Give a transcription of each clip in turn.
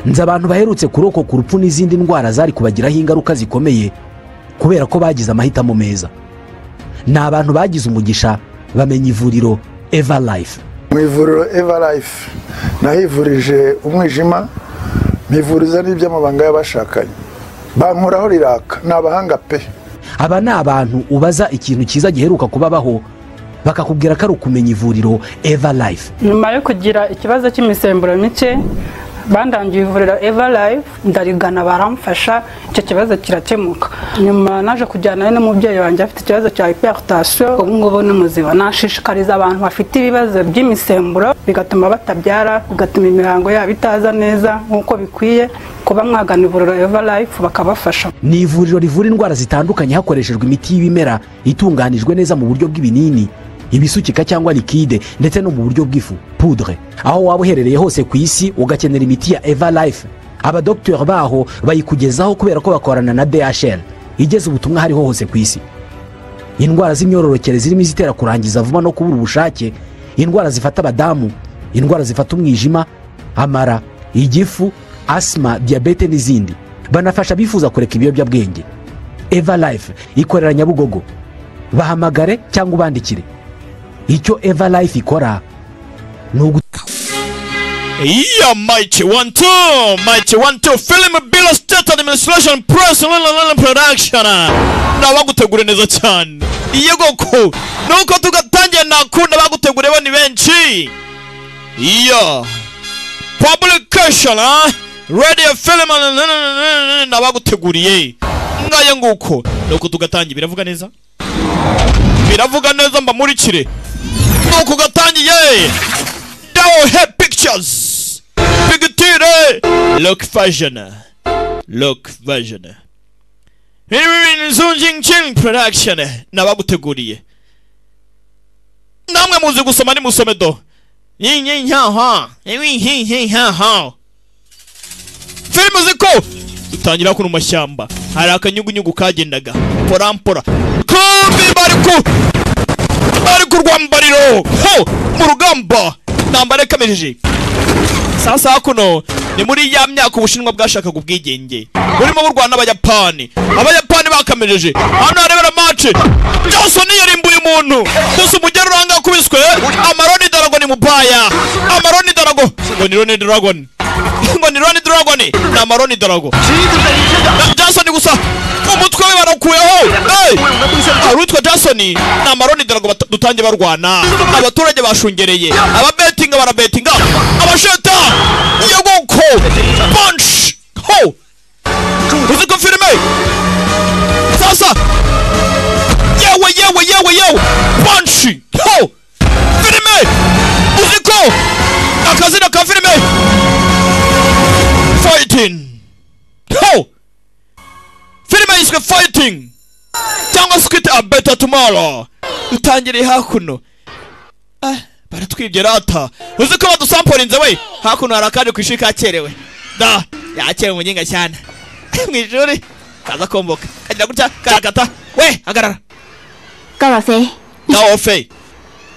nzi abantu baherutse kurokoka urupfu n'izindi ndwara zari kubagiraho ingaruka zikomeye kubera ko bagize amahitamo meza ni abantu bagize umugisha bamenya ivuriro eva life mu ivuriro eva life nahivurije umwijima mivuriza n'iby'amabanga y'abashakanye bankoraho riraka ni abahanga pe aba ni abantu ubaza ikintu cyiza giheruka kubabaho bakakubwira ko ari ukumenya ivuriro eva life nyuma yo kugira ikibazo cy'imisemburo mike bandangiye ivuriro eva life ndarigana baramfasha icyo kibazo kirakemuka nyuma naje kujyana n'umubyeyi wanjye afite ikibazo cya hiperitasiyo ubu ngubu ni muzima nashishikariza abantu bafite ibibazo by'imisemburo bigatuma batabyara bigatuma imihango yabo itaza neza nk'uko bikwiye kuba mwagana ivuriro eva life bakabafasha ni ivuriro rivura indwara zitandukanye hakoreshejwe imiti y'ibimera itunganijwe neza mu buryo bw'ibinini ibisukika cyangwa likide ndetse no mu buryo bw'ifu pudre aho waba uherereye hose ku isi ugakenera imiti ya eva life abadogiteri baho bayikugezaho kubera ko bakorana na dhl igeze ubutumwa hariho hose ku isi indwara z'imyororokere zirimo izitera kurangiza vuba no kubura ubushake indwara zifata abadamu indwara zifata umwijima amara igifu asima diyabete n'izindi banafasha abifuza kureka ibiyobyabwenge eva life ikorera nyabugogo bahamagare cyangwa ubandikire icyo eva life ikora ni ugu Yeah, mighty one two, mighty one two. Film Bill State Administration Press Online Production. Nabagutegure neza cyane. Yego ko nuko tugatangira nakunda bagutegure bani benshi. Yeah. Publication ah. Radio film nabaguteguriye. Ngaye nguko nuko tugatangira biravuga neza. Biravuga neza mbamurikire. Nuko gatangiye. Down head pictures. Picture. Look version. Look version. Herein Zunjing Ching production. Nabaguteguriye. Namwe muzi gusoma ni musome do. Yinyi nyaha. Ewi hinhi nyaha. Filime ziko dutangira kuno mashyamba hari akanyugunyugu kagendaga porampora kombi bari ku bari ku rwambariro ho mu rugamba intambara ikamirije sasa kuno ni muri ya myaka ubushinwa bwashakaga ubwigenge burimo burwana n'abayapani abayapani bakamirije hano harebera mace johnson yarimbuye umuntu gusa umugeri uranga akubiswe amaroni daragoni mubaya amaroni darago ngo ni roni daragoni ngo ni roni daragoni ni amaroni darago na johnson gusa umutwe we barakuyeho hey! hari utwa jason ni amaroni darago bata- dutangiye barwana abaturage bashungereye ababetinga barabetinga abasheta yegoko punch ho uzi ko filime sasa yewe yewe yewe yewe punch ho filime uzi ko akazina ka filime fighting ho filime yiswe fighting cyangwa se kwita a better tomorrow utangiriye hakuno Ah, baratwibye rata uzi ko badusamporinze we hakuno hari akandi ku ishuri kakerewe da yakerewe umuginga cyane mu ishuri kaza komboka kagira gutya karakata we hagarara Dorothy， gawofe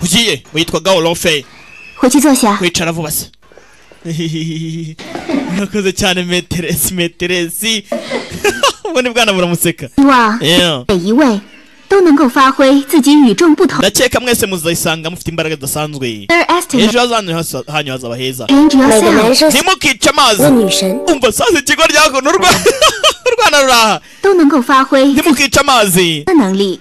ugiye witwa gawofe 回去坐下。 kwicara vuba se murakoze cyane meteresi meteresi ubundi bwana buramuseka 希望 Yeah. 每一位都能够发挥自己与众不同的 ndakeka mwese muzayisanga mufite imbaraga zidasanzwe estimate。 ejo hazaza hasa- hanyu hazaba heza 每 每个男生 ntimukice amazi 问女神 umva sasa ikigo ryakono urwana ruraha 都能够发挥自己 ntimukice amazi 的能力。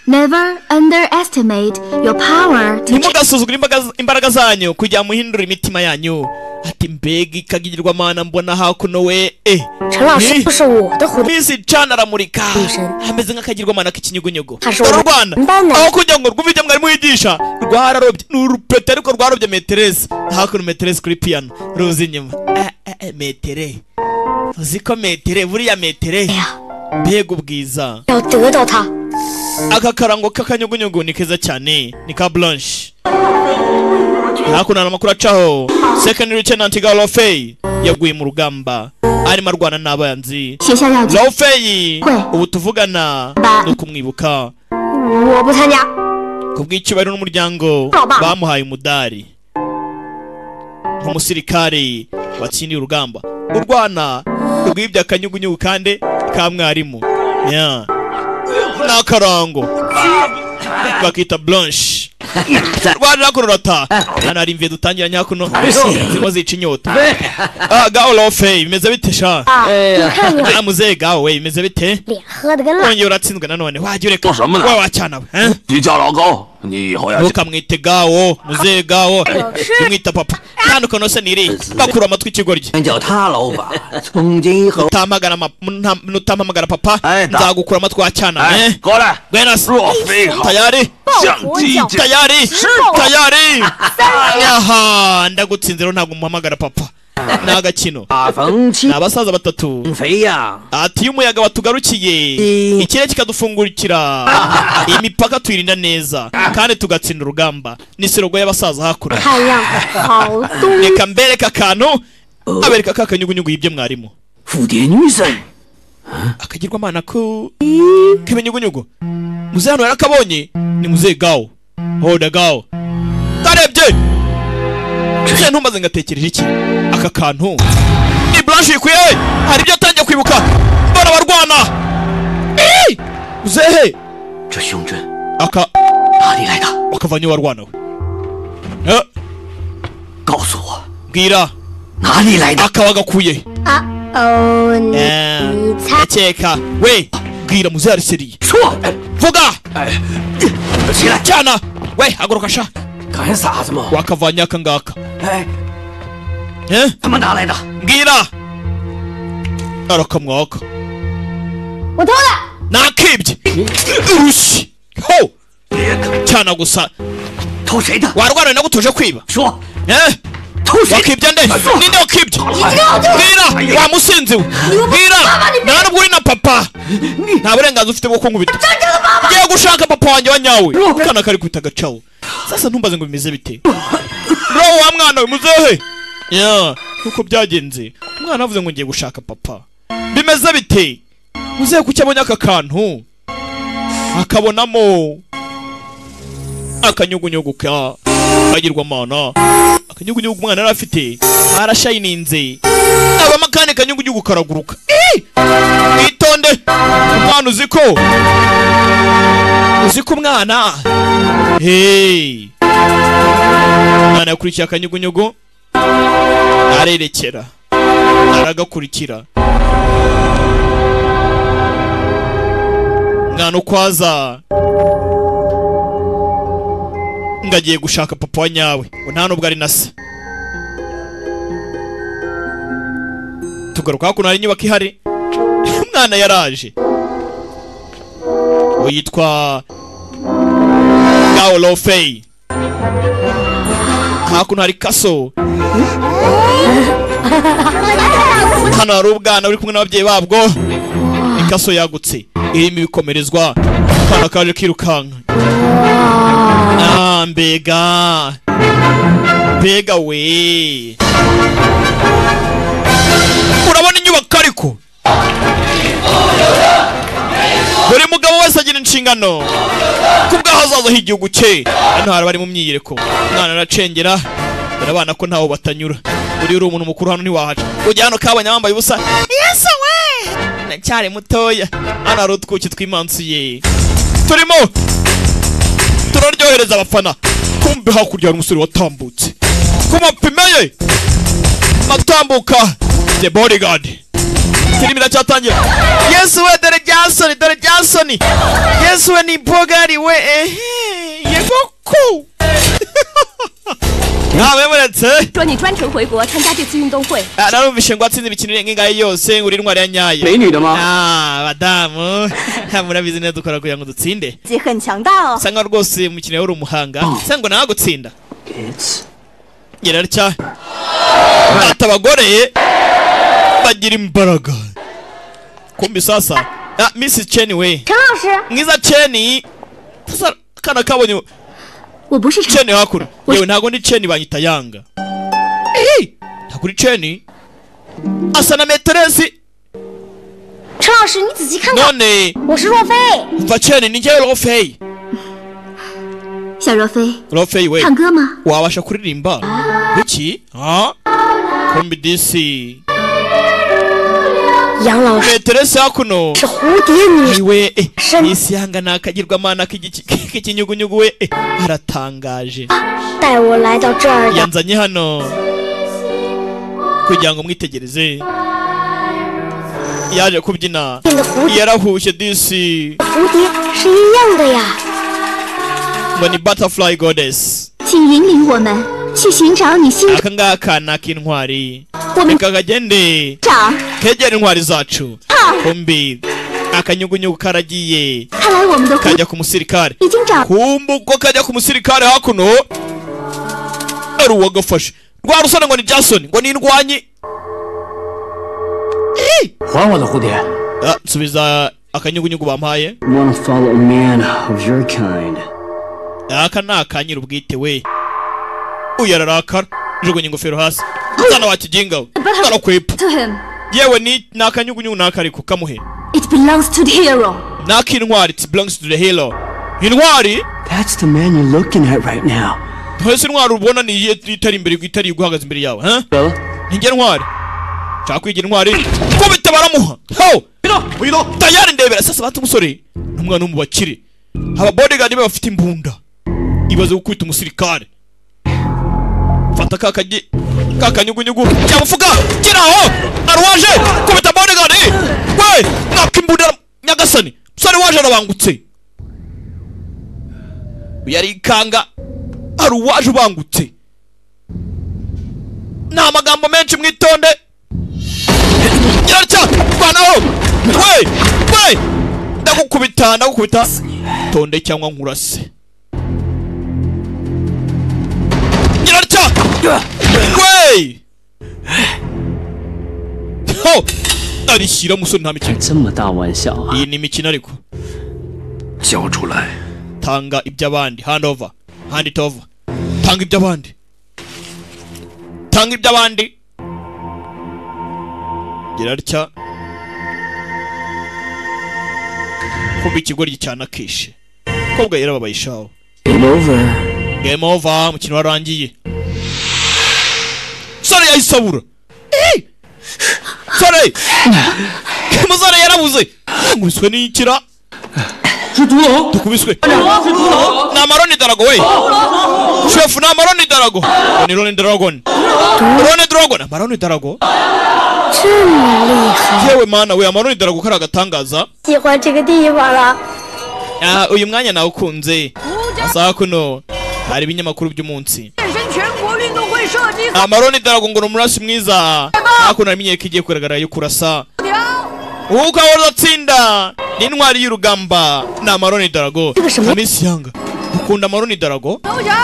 Never underestimate your power to change ntimugasuzugure imbaga- imbaraga zanyu kugira muhindure imitima yanyu ati mbega ikagirirwa mana mbona hakuno we eh 陈老师 你 就是我的蝴蝶， minsi icana aramurika Ijana. ameze nk'akagirwamana k'ikinyugunyugu Ashobora- dore u rwanda Mbana. aho kugira ngo rwumve ibyo mwarimu yigisha rwararobye ni urupete ariko rwarobye meteresi hakuno meteresi kuri piyano ruza inyuma Eh, eh, eh, metere uzi ko metere buriya metere 呀 mbega ubwiza 要得到他。 aka karango k'akanyugunyugu ni keza cyane ni ka blanche hakuno hari amakuru acaho second lieutenant galofey yaguye mu rugamba arimo arwana n'abanzi 学校要紧， lofeyi Kwe. ubu tuvugana Ba. no kumwibuka 我不参加， ku bw'icyubahiro n'umuryango Ba. bamuhaye umudari nk'umusirikare watsindiye urugamba urwana rwibye akanyugunyugu kandi ka mwarimu Yeah. n'akarango bakita blanche rwanda kuno rata hano hari imvi dutangira nyakuno zirimo zica inyota Ah, gaho rofe bimeze bite sha 你看我 Ah, muzehe gaho we bimeze bite 脸喝的跟蜡， wongeye uratsinzwe nanone wajya ureka Ngo samana. wa wacyanawe eh? 你家老高，你以后要去 ntukamwite gawo muzehe gawo ntimwita papa itandukano se niri bakura amatwi ikigoryi 叫他老板，从今以后， utampamagara ma- nta- nutampamagara papa Eh, da- nzagukura amatwi wacyanawe 哎 eh?， 过来， gwena 若非好， tayari 像鸡 叫 这 tayari tayari aha ndagutsinze rero ntabwo muhamagara papa ni agakino 啊，冯七 ni abasaza batatu 肥呀， ati iyo umuyaga watugarukiye ikirere kikadufungurikira imipaka tuyirinda neza kandi tugatsinda urugamba ni sirogo y'abasaza hakurya 看样子好东 reka mbereka akantu abereka ka kanyugunyugu yibye mwarimu 蝴蝶女神， akagirwamana ko k'ibinyugunyugu muzehe hano yarakabonye ni muzehe gawo hoda gawo karebye ntuye ntumaze ngatekereje iki aka kantu ni blanche yikwiye hari ibyo atangiye kwibuka mbona abarwana Ii! muzehe 这胸针 aka 哪里来的？ bakavanye warwana we Eh, 告诉我 mbwira 哪里来的？ aka wagakuye 啊哦，你 Eh, 你猜， ndakeka we mbwira muzehe ariseriye 说，哎 vuga 哎，起来， cyana we haguruka sha 干啥子嘛？ wakavanye aka ngaka 哎， eh 他们哪来的？ mbwira arakamwaka 我偷的， nakibye urushyi ho cyana gusa 偷谁的？ warwara nagutuje kwiba 说， eh 偷谁？ wakibye nde ninde wakibye mbwira wamusinzi we mbwira nta nubwo uri na papa nta burenganzira ufite bwo kunkubita ngiye gushaka papa wanjye wa nyawe kana kari kwita gacawo sasa ntumbaze ngo bimeze bite roho wa mwana we muzehe ya nuko byagenze umwana avuze ngo ngiye gushaka papa bimeze bite muzehe kuki abonye aka kantu akabonamo akanyugunyugu ka kagirwamana akanyugunyugu umwana yari afite arashayininze abamo akandi kanyugunyugu karaguruka Ii! mwitonde umwana uzi ko uzi ko umwana hey umwana yakurikiye akanyugunyugu arerekera aragakurikira umwana ukwaza ngo agiye gushaka papa wa nyawe ngo nta nubwo ari na se tugaruka hakuno hari inyubako ihari umwana yaraje uwo yitwa gawo lofeyi hakuno hari kaso hano hari ubwana buri kumwe n'ababyeyi babwo ikaso yagutse irimo ibikomerezwa akana kaje kirukanka Ah, mbega mbega we urabona inyubako ariko buri mugabo wese agira inshingano ku bw'ahazaza h'igihugu cye hano hari abari mu myiyereko umwana aracengera dore abana ko ntawo batanyura buriya uri umuntu mukuru hano ntiwahaca ujya hano kabanya wambaye ubusa yesi we ndacyari mutoya hano hari utwuki tw'imansiye turimo turaryohereza abafana kumbe hakurya hari umusore watambutse ku mapine ye atambuka the bodyguard filimi iracyatangira yesu we dore jasoni dore jasoni yesu we ni bogari we ehe yego ku ntabemuretse 说你专程回国参加这次运动会， Ah, narumvishe ngo watsinze imikino irenga ingahe yose ngo uri intwari ya nyayo 美女的吗？ ah badamu murabizi neza dukora kugira ngo dutsinde 自己很强大哦。 usanga rwose umukino wari umuhanga usanga ngo nawe gutsinda yararya ata abagore bagira imbaraga kumbi sasa ah, mrs cheni we 陈老师， mwiza cheni sasa kana kabonye 我不是陈 cheni hakuno yewe ntago ndi cheni banyita yanga Ih, ntago uri cheni asa na meteresi 陈老师，你仔细看看， none 我是若飞， umva cheni ni njyewe rofeyi 小若飞， rofeyi we 唱歌吗？ wabasha kuririmba kuki kombi disi 杨老师 metero se hakuno 是蝴蝶女神， iwe eh, Shema. isi yangana akagirwamana k'igiki- k'ikinyugunyugu we eh, aratangaje 带我来到这儿的 yanzanye hano kugira ngo mwitegereze yaje kubyina 变的蝴蝶 yarahushye disi 蝴蝶是一样的呀。 ngo ni butterfly goddess 请引领我们去寻找你心 aka ngaka ni ak'intwari 我们 reka kagende 找， kegera intwari zacu kumbi akanyugunyugu karagiye 看来我们的蝴蝶 kajya ku musirikare 已经找 kumbu ko kajya ku musirikare hakuno ari uwagafashe rwa rusore ngo ni jason ngo ni indwanyi 还我的蝴蝶。 Ah, subiza akanyugunyugu bampaye Wanna follow a man of your kind? aka ni akanyira ubwite we uyu ararakara jugunya ingofero hasi mwana wa kijinga we arakwepa to him. yewe ni ni akanyugunyugu ni akariko kamuhe It belongs to the hero. ni ak'intwari it belongs to the hero intwari That's the man you're looking at right now. ntwese intwari ubona ni iye itari imbere itari iguhagaze imbere yawe ha Bella, nijye ntwari nshaka kwigira intwari kubita baramuha ho tayari ndebera sasa bata umusore n'umwana wo mu bakire aba bodyguard be bafite imbunda ibaze gukubita umusirikare fata ka kagi ka kanyugunyugu cyamufuka gira aho arwaje kubita bodyguard eh! we mwaka imbunda nyagasani musore waje arabangutse yarikanga hari uwaje ubangutse ni amagambo menshi mwitonde yaracya rwanaho we we ndagukubita ndagukubita tonde cyangwa nkurase yaracya we ho arishyira musore nta mikino 这么大玩笑啊！ iyi ni imikino ariko 交出来！ tanga iby'abandi hand over hand it over tanga iby'abandi tanga iby'abandi gerarya kuba ikigoryi cyana kishe kobwa yarababaye ishaho Game over. game over umukino warangiye sore yahise abura Eh! sore umusore yarabuze nkubiswe n'ikira 是毒龙， dukubiswe 是毒龙， ni amaroni darago we shefu ni amaroni darago Ngo ni roni dragon roni dragon amaroni darago 这么厉害， yewe mana we amaroni darago kari agatangaza 喜欢这个地方了。 Ah, uyu mwanya nawe ukunze asaha kuno hari ibinyamakuru by'umunsi 健身全国运动会射击 amaroni darago ngo ni umurasi mwiza hakuno haramenyeye ko igiye kugaragara yo kurasa 条。 uwuka uzatsinda ni intwari y'urugamba ni amaroni darago kamisi yanga ukunda amaroni darago 头条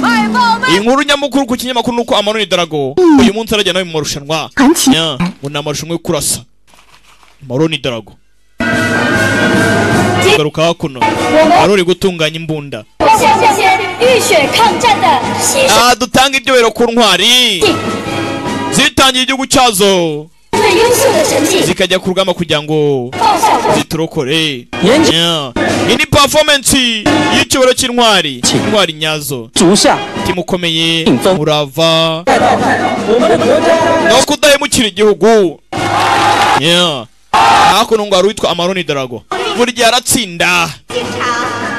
快报备， inkuru nyamukuru ku kinyamakuru ni uko amaroni darago uyu munsi arajya nawe mu marushanwa 传奇 nya ngo ni amarushanwa yo kurasa maroni darago garuka hakuno wari uri gutunganya imbunda 谢谢谢浴血抗战的牺牲， aha dutanga ibyobero ku ntwari zitangiye igihugu cyazo 最优秀的成绩 zikajya ku rugamba kugira ngo 报效国。 ziturokore Nya. iyi ni performance y'icyubahiro cy'intwari intwari nyazo 足下 umutima ukomeye Imva. murava no kudahemukira igihugu Yeah. hakuno ngo hari uwitwa amaroni darago buri gihe aratsinda 这场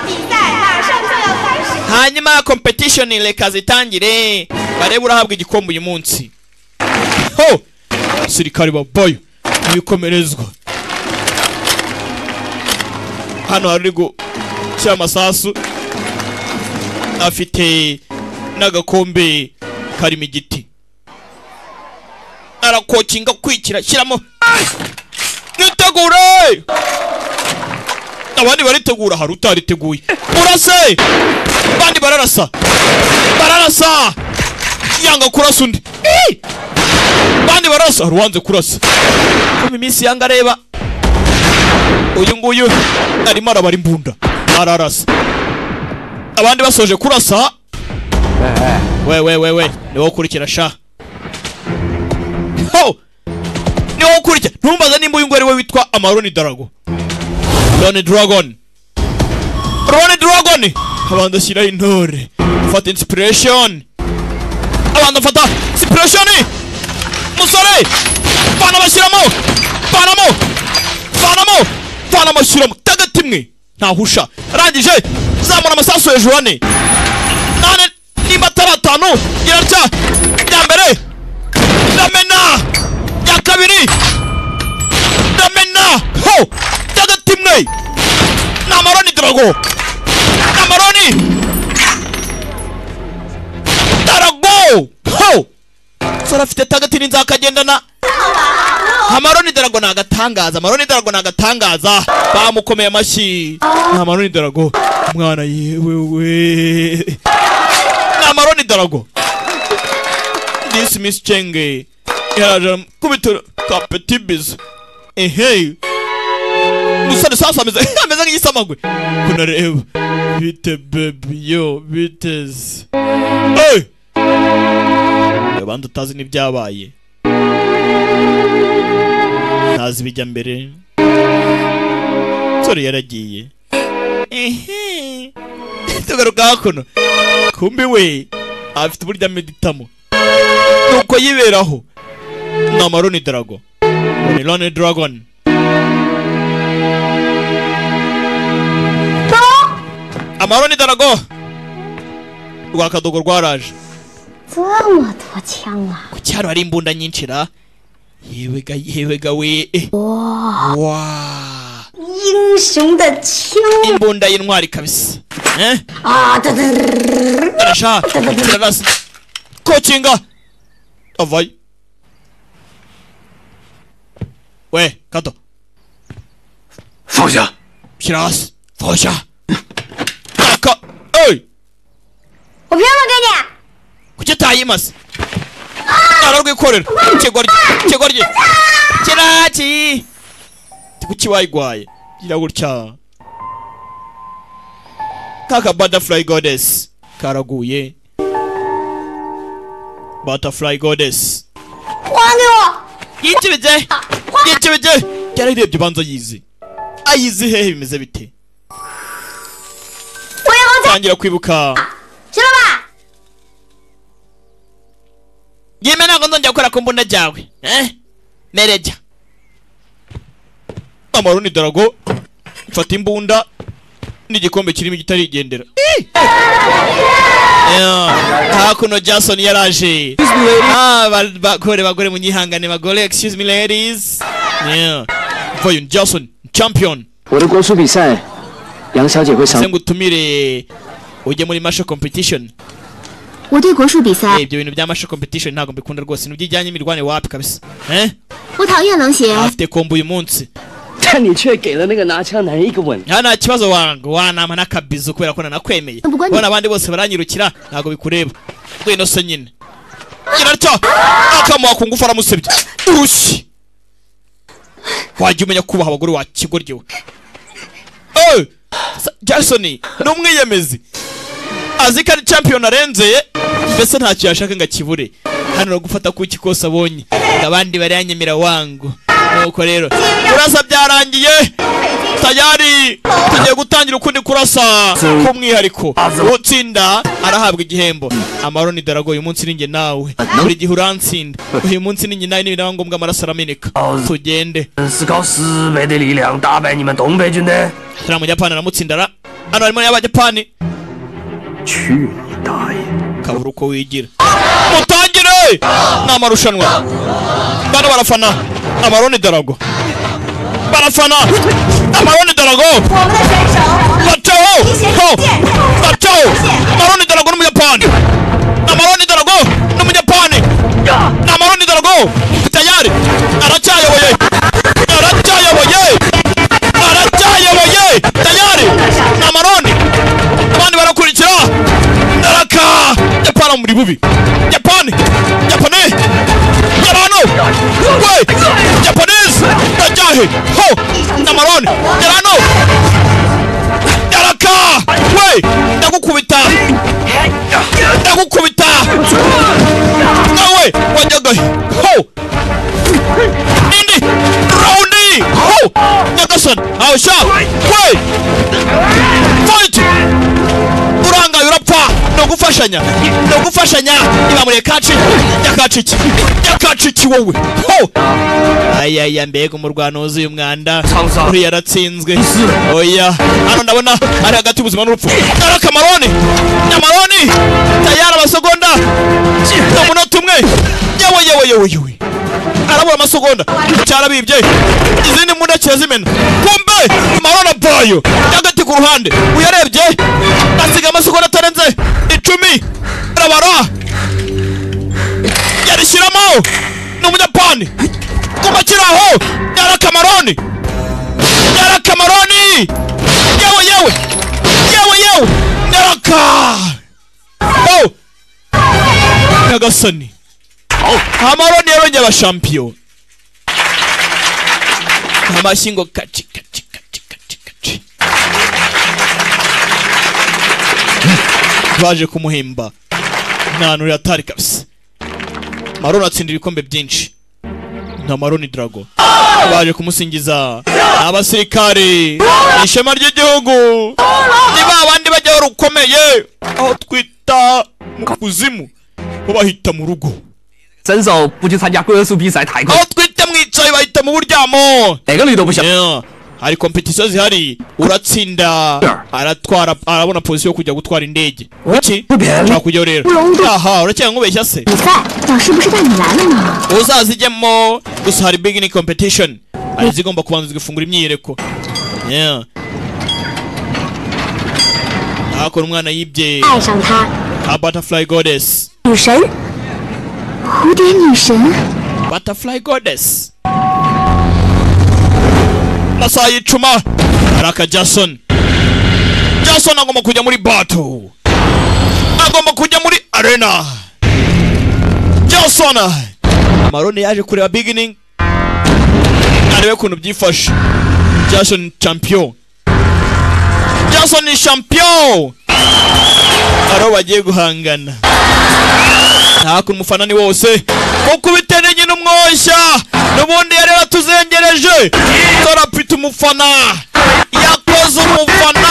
比赛马上就要开始。 hanyuma competition reka zitangire barebe urahabwa igikombe uyu munsi ho abasirikare babayo ibikomerezwa hano hari uri gushyira amasasu afite n'agakombe karimo igiti arakokinga kwikira shyiramo nitegure abandi baritegura hari utariteguye urase abandi bararasa bararasa yanga kurasa undi Ih! abandi bararasa hari uwanze kurasa kuba iminsi yanga areba uyu nguyu arimo arabara imbunda ararasa abandi basoje kurasa we we we we ni wowe ukurikira sha ho ni wowe ukurikira ntumbaze nimba uyu nguyu ari we witwa amaroni darago Loni Dragon Loni Dragon abanza ashyiraho intore fata inspiration abanza afata inspiration vanamo shyiramo vanamo vanamo vanamo shyiramo tagati imwe ntahusha arangije zamura amasasu hejuru ane nane nimba atari atanu irarya iya mbere iramena iya kabiri iramena ho tagati imwe ni amaroni drago ni amaroni darago ho sarafite tagati n'inzakagendana amaroni darago ni agatangaza amaroni darago ni agatangaza bamukomeye amashyi ni amaroni darago mwana yewe we ni amaroni darago disi misi cenge yaraje kubitiro ka petibizi ehe umusore sasa ameze ameze nk'igisamagwe kunareba bite bebi yo biteze hey! abandi utazi n'ibyabaye ntazi ibijya mbere nsore yaragiye Ehe. tugaruka hakuno kumbi we afite uburyo ameditamo nuko yiberaho ni amaroni darago ni roni dragon amaroni darago rwa kadogo rwaraje 这么多枪啊！ ku cyaro hari imbunda nyinshi ra yewega yewega we eh. wa 英雄的枪 imbunda y'intwari kabisa eh 啊！哒哒哒哒哒 irasha irarasa kokinga avayo we kato 放下！ shyira hasi fasha taka ey 我凭什么给你？ kuki utayimasa ararwikorera kigoryi kigoryi kiraki kuki wayigwaye gira gutya kaka butterfly goddess karaguye butterfly goddess 还给我！ yikibije yikibije yararebye ubanza yizi ayizi hehe bimeze bite 我要再 tangira kwibuka 行了吧？ yeme ntabwo nzongera gukora ku mbunda ryawe eh mereja amaroni darago mfata imbunda n'igikombe kirimo igitarigendera Ih! Yeah, hakuno jason yaraje Ah, ba- bagore bagore munyihangane bagore excuse me ladies Yeah. vayo jason champion 我的国术比赛，杨小姐会赏 se ngo utumire ujye muri masho competition 我对国术比赛 Eh,，ibyo bintu bya masho competition ntabwo mbikunda rwose ntibyijyanye imirwane wapi kabisa eh 我讨厌冷血， afite kombo uyu munsi 但你却给了那个拿枪男人一个吻。 nta nta kibazo wangu wanama n'akabizu kubera ko nanakwemeye Ubwo ni- ubona abandi bose baranyirukira ntabwo bikureba ngwino se nyine irarya akamuha ku ngufu aramusebye urushyi wajya umenya kubaha abagore wa kigoryi we Eh, sa- jason ni umwiyemezi azi ko ari champion arenzeye mbese ntacyo yashaka ngo akibure hano no gufata ku iki kose abonye ngo abandi baranyemera wangu nuko rero kurasa byarangiye tayari tugiye gutangira ukundi kurasa k'umwihariko utsinda arahabwa igihembo amaroni darago uyu munsi ninjye nawe buri gihe uransinda uyu munsi ninjye nawe nibinaba ngombwa amaraso arameneka tugende 斯高斯没的力量打败你们东北军的。 turiya mujyapani aramutsinda ara hano harimo n'abajyapani 去你大爷！ kabura uko wigira mutangire ni amarushanwa bano barafana amaroni darago barafana amaroni darago 我们的选手， bacaho 提携 ho 剑客。 bacaho amaroni darago n'umuyapani amaroni darago n'umuyapani amaroni darago tayari aracyayoboye aracyayoboye aracyayoboye tayari amaroni abandi barakurikira naraka japani muri bubi japani japani yarano we japanese ndajahe ho amaroni yarano yaraka we ndagukubita ndagukubita nawe wajyagahe ho indi raundi ho nyagasani awusha we fight urangaye urapfa no no gufashanya no gufashanya ntibamureye kaci nyakaciki nyakaciki wowe ho ayaya mbega umurwano wuzuye umwanda Sansa. uriya yaratsinzwe Isi. oya hano ndabona ari hagati y'ubuzima n'urupfu nyara kamaroni nyamaroni tayari abasegonda ni umunota umwe yewe yewe yewe yewe arabura amasegonda cyarabibye izindi mbunda kirazimena kumbe marona bayo y'agati ku ruhande uyarebye asiga amasegonda atarenze icumi arabara yarishyiramo ni umunyapani kuba kiraho yara kamaroni yara kamaroni yewe yewe yewe yewe nyaraka oh. nyagasani amaroni yarongeye aba shampiyona amashyi ngo kaci kaci kaci kaci kaci baje kumuhemba ntanura atari kabisa maroni atsindira ibikombe byinshi na maroni drago baje kumusingiza abasirikare ishema ry'igihugu ni ba bandi bajyaho rukomeye aho twita mu kuzimu bo bahita mu rugo 伸手不去参加龟儿速比赛太快 aho，twita mu icayi bahita mu buryamo 哪个女都不想。 Yeah. hari kompetisiyo zihari uratsinda aratwara arabona pozisiyo yo kujya gutwara indege kuki ntakujyaho rero aha urakeka nkubeshya se 比赛，老师不是带你来了吗？ uzazijyemo gusa hari beginning competition hari izigomba kubanza zigafungura imyiyereko Yeah. hakora umwana yibye 爱上她， a butterfly goddess 女神，蝴蝶女神， butterfly goddess masaha y'icuma hari aka jason jason agomba kujya muri bato agomba kujya muri arena jason marone yaje kureba beginning arebe ukuntu byifashe jason champion jason ni champion ariho bagiye guhangana ntaka umufanani wose kuko ubiteranye n'umwoshya n'ubundi yari yatuzengereje torapita umufana yakoze umufana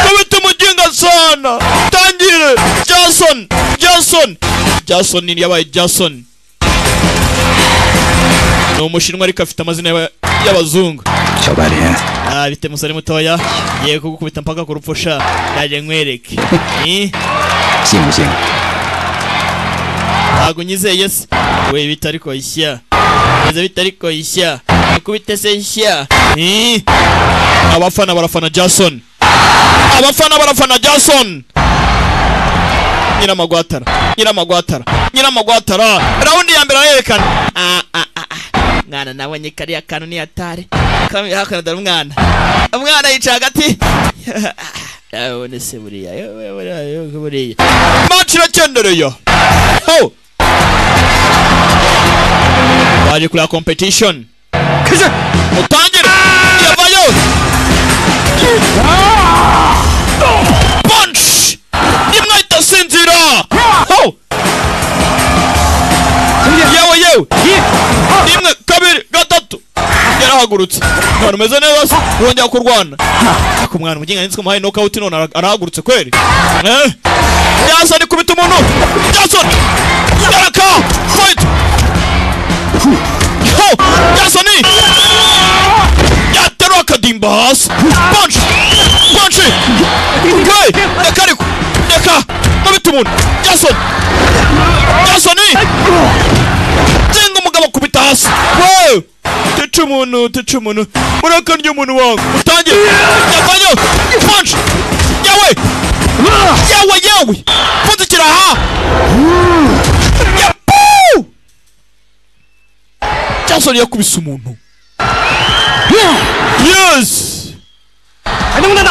kubita umuginga sana tangire jason jason jason ni yabaye jason ni umushinwa ariko afite amazina y'aba- y'abazungu Ah, bite musore mutoya yego kugukubita mpaka ku rupfu sha ndaje nkwereke Eh? 信不信？ ntabwo unyizeye se we bita ariko ishya neza bita ariko ishya nakubite se ishya Eh? abafana barafana jason abafana barafana jason nyiramagwatara nyiramagwatara nyiramagwatara rawundi ya mbere arayerekana Ah, ah, ah, ah. mwana nabonye kariya kantu ni atari kamwe hakuno dore umwana umwana yicaye hagati abone se buriya yo, yo, buriya yo, buriya maci irakendereye ho baje kureba competition kije mutangire yavayo punch imwe itasinzira ho yewe yewe rimwe kabiri gatatu yarahagurutse none umeze neza se urongera kurwana ariko umwana umuginga nitswe umuhaye nokawuti none ara- arahagurutse kweri Eh? Jason ikubita umuntu Jason yaraka fight ho Jason yaterura akadimba hasi punch punch hey reka ariko reka mubita umuntu Jason Jason jenga umugabo kubita hasi wowe teca umuntu teca umuntu ureka ry'umuntu wawe utangiye yavanyo punch yawe yawe yawe pfundikira aha yapu jason yakubise umuntu yes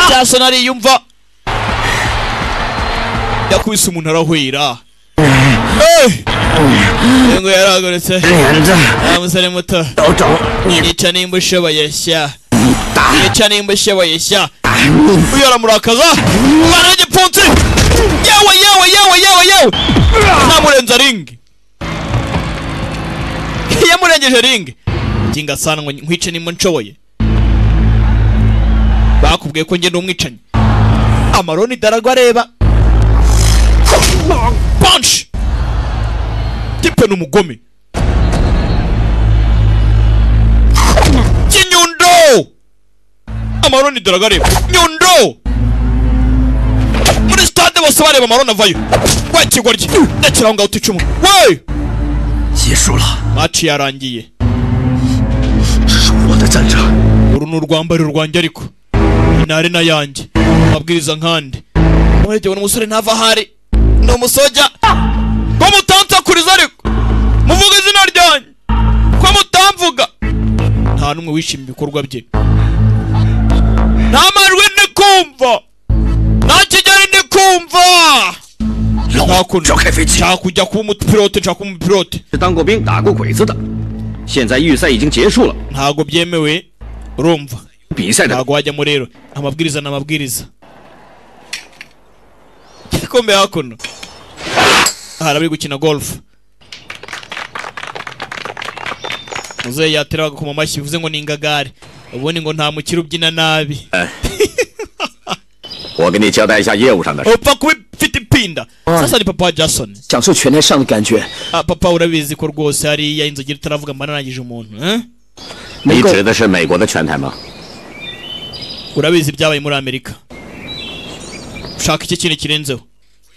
jason ariyumva yakubise umuntu arahwera Hey! ngo yaragurutse 连着， wa musore muto 都走，你 yica nimba ushoboye shya yica nimba ushoboye shya uyu aramurakaza mwana w'igipfunsi yewe yewe yewe yewe yewe namurenza ringi yamurengeje ringi ngingasana ngo nkwice nimba nshoboye bakubwiye ko njye ni umwicanyi amaroni daragwa areba punch tipe ni umugome kinyundo amaroni dore agareba nyundo muri stade bose bareba amaroni avayo wa kigoryi ndakiraho ngaho uticumu we 结束了， maci yarangiye 这是我的战场。 uru ni urwambaro rwanjye ariko intare n'ayanjye mabwiriza nkande muregewe n'umusore ntava ahari ni umusoja ko mutansakuriza ariko muvuga izina ryanjye ko mutamvuga nta n'umwe wishimiye ibikorwa bye nta majwi ndi kumva nta kigali ndi kumva 让我 ntakunda 召开飞机。 nshaka kujya kuba umupilote nshaka kuba umupilote 是当过兵、打过鬼子的。现在预赛已经结束了， ntabwo byemewe urumva 比赛的 ntabwo wajyamo rero amabwiriza ni amabwiriza igikombe hakuno hari abari gukina golf muzehe yatera bagakoma amashyi bivuze ngo ni ingagari ubundi ngo nta mukire ubyina nabi 我给你交代一下业务上的事。 upfa kuba ifite ipinda sasa ni papa wa jason 享受拳台上的感觉， ah, papa urabizi ko rwose hariya inzogera itaravuga mba narangije umuntu eh? 你指的是美国的拳台吗？ urabizi ibyabaye muri amerika ushaka iki kintu kirenzeho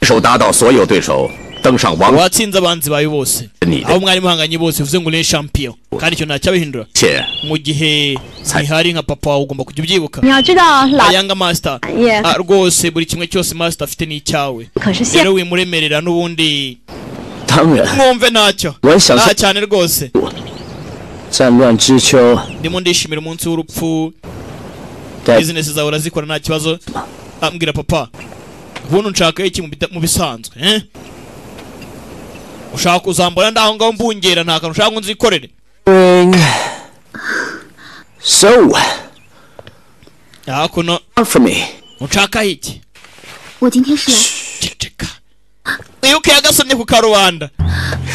手打倒所有对手，登上王而 watsinze abanzi bawe bose Ni- abo mwari muhanganye bose uvuze ngo uriye champion kandi icyo ntacyabihindura 且 mu gihe ntihari nka papa wawe ugomba kujya ubyibuka 你要知道，老 ayanga master Yeah. Ah, rwose buri kimwe cyose master afite ni icyawe 可是现 rero wimuremerera n'ubundi 当然， mwumve ntacyo Wowe shyashya- nta cyane rwose 战乱之秋 ndimo ndishimira umunsi w'urupfu 在 bizinesi zawe urazikora nta kibazo Ah, mbwira papa ubundi nshaka iki mu bita- mu bisanzwe eh? ushaka kuzambura ndaho ngaho mbungera nta kantu ushaka ngo nzikorere spring. So, hakuno far for me. ushaka iki 我今天是来， ceceka wibuke yagasomye ku karubanda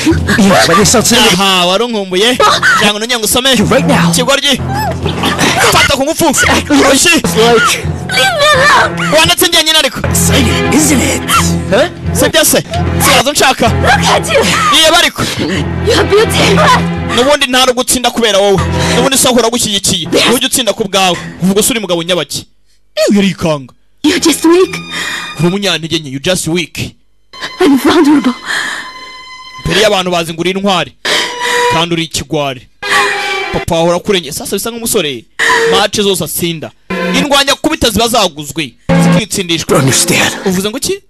你和那上次那 aha waronkumbuye kugira ngo nongere ngo usome right now. kigoryi fata ku ngufu urushyi like wanditse njyenyine ariko exciting, isn't it? sibyo se sigaza nshaka reba ariko n'ubundi ntari gutsinda kubera wowe n'ubundi si ahora agushyigikiye ntujya utsinda ku bwawe uvuga se uri mugabo nyabaki iyo yarikanga you're just weak uri umunyantege nke you just weak and vulnerable. mbere y'abantu bazi ngo uri intwari kandi uri ikigwari papa wahora akurengera sasa bisa nk'umusore mace zose atsinda indwanya kubita ziba zaguzwe zikitsindishwa Don't understand. uvuze ngo iki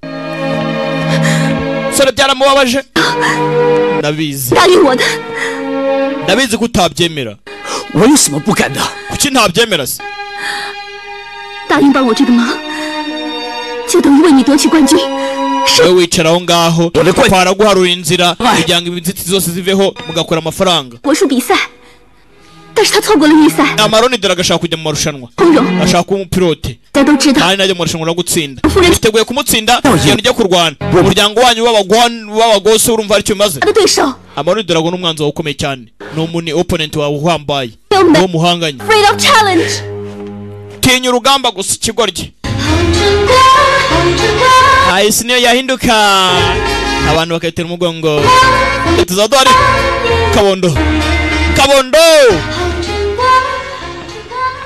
sore byaramubabaje ndabizi 答应我的， ndabizi ko utabyemera 我有什么不敢的？ kuki ntabyemera se 答应帮我这个忙，就等于为你夺取冠军。 wowe wicara aho ngaho Dore ko- papa araguharura inzira kugira ngo inzitizi zose ziveho mugakora amafaranga 国术比赛，但是他错过了预赛， amaroni dore agashaka kujya mu marushanwa 通融， ashaka kuba umupilote 大家都知道， kandi najya mu marushanwa no gutsinda 夫人 twiteguye kumutsinda igenda ujya kurwana umuryango wanyu w'abagwan- w'abagose urumva aricyo bimaze 他的对手 amaroni dore ngo n'umwanzi wawe ukomeye cyane ni umuni opponent wawe uhambaye Yo, mba- uwo muhanganye ，Afraid of Challenge。 tinya urugamba gusa ikigoryi hahise niyo yahinduka abantu bakayitera umugongo tuza duhari kabondo kabondo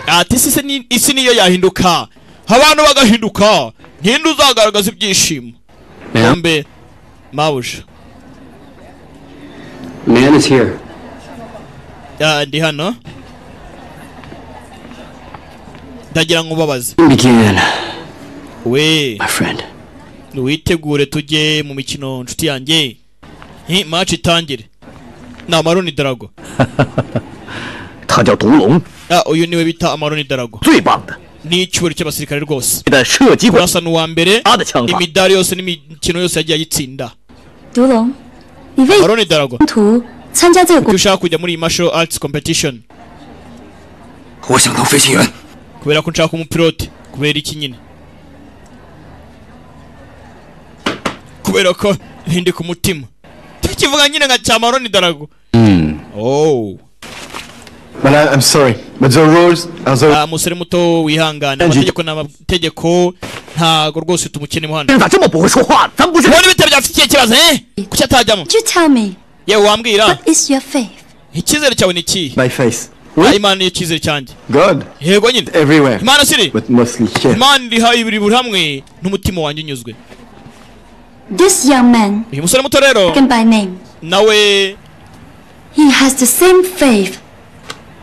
ati isi ni- isi niyo yahinduka abantu bagahinduka ntinde uzagaragaza ibyishimo mbe mabuja Man is here. Ah, ndi hano ndagira ngo ubabaze Begin, we my friend. witegure tujye mu mikino nshuti yanjye Hi, match itangire ni amaroni darago 他叫独龙， Ah, uyu niwe bita amaroni darago 最棒的， ni icyubahiro cy'abasirikare rwose 的射击馆 urasa n'uwa mbere 他的枪法。 imidari yose n'imikino yose yagiye ayitsinda 独龙，你为 amaroni darago 图参加这个 kuko ushaka kujya muri iyi martial arts competition 我想当飞行员。 kubera ko nshaka umupilote kubera iki nyine kubera ko ntindi ku mutima tukivuga nyine nka cyamaroni darago mm. oh But I, I'm sorry, but the rules are the Ah, umusore muto Angie. wihangane amategeko ni amategeko ntago rwose tumukenemo hano 咋这么不会说话？咱不是 ubona ibitaro byafitiye ikibazo eh kuki atajyamo You tell me, yewe wambwira what is your faith? icyizere cyawe ni ikihe my face. Ah, imana ni icyizere cyanjye God yego nyine everywhere, imana siri but mostly here. imana iri hayi buri buri hamwe n'umutima wanjye unyuzwe This young man, uyu musore muto rero taken by name, nawe he has the same faith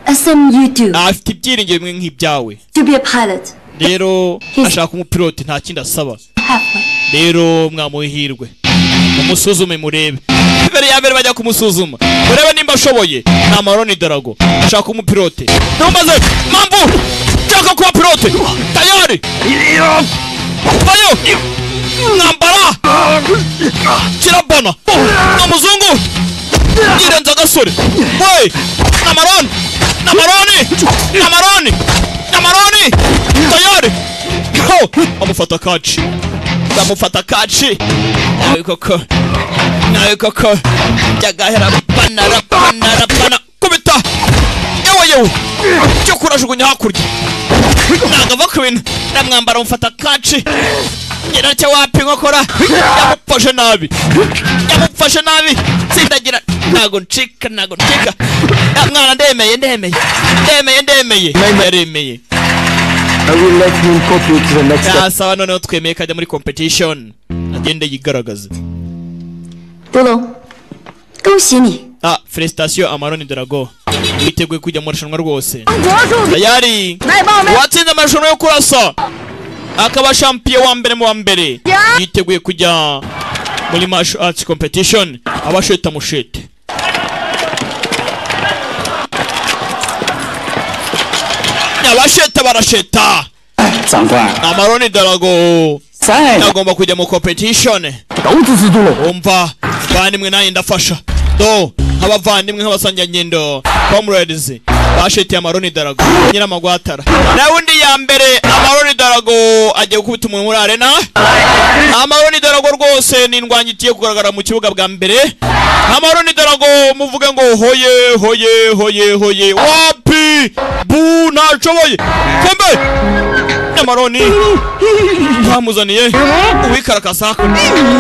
as him you do afite ibyiringiro bimwe nk'ibyawe to be a pilot. rero ashaka umupilote nta kindi asaba rero mwamuha ihirwe mumusuzume murebe mbere ya mbere bajya kumusuzuma murebe nimba ashoboye nta mahoro ni darago ashaka umupilote ntumbaze mpamvu nshaka kuba pilote tayari bayo mwambara kirabana ni umuzungu yirenze agasore we ni amaroni ni amaroni ni amaroni ni amaroni tayari ho amufata kaci ndamufata kaci nawe koko nawe koko byagahera bana rabana rabana kubita yewe yewe cyo kurajugunya hakurya ntabwo ava ku bintu ndamwambara amufata kaci nyiracyo wapi nkokora yamupfashe nabi yamupfashe nabi sindagira ntago ncika ntago ncika Ya mwana ndemeye ndemeye ndemeye ndemeye yaremeye I will let him copy to the next step. yasaba noneho twemeye kajya muri competition agende yigaragaze 德龙，恭喜你， ah felicitation amaroni drago witeguye kujya mu marushanwa rwose 国术 tayari uwatsinze amarushanwa yo kurasa akaba champion wa mbere mu wa mbere yiteguye kujya muri martial arts competition abasheta mushete abasheta barasheta 长官， amaroni darago agomba kujya mu competition umva bandimwe nanjye ndafasha do nk'abavandimwe nk'abasanganyendo comrades bashetiye amaroni darago nyiramagwatara nawe undi ya mbere amaroni darago agiye gukubita umuntu muri arena amaroni darago rwose ni indwanyi igiye kugaragara mu kibuga bwa mbere amaroni darago muvuge ngo hoye hoye hoye hoye wapi bu ntashoboye kombe amaroni bamuzaniye uwikarakasa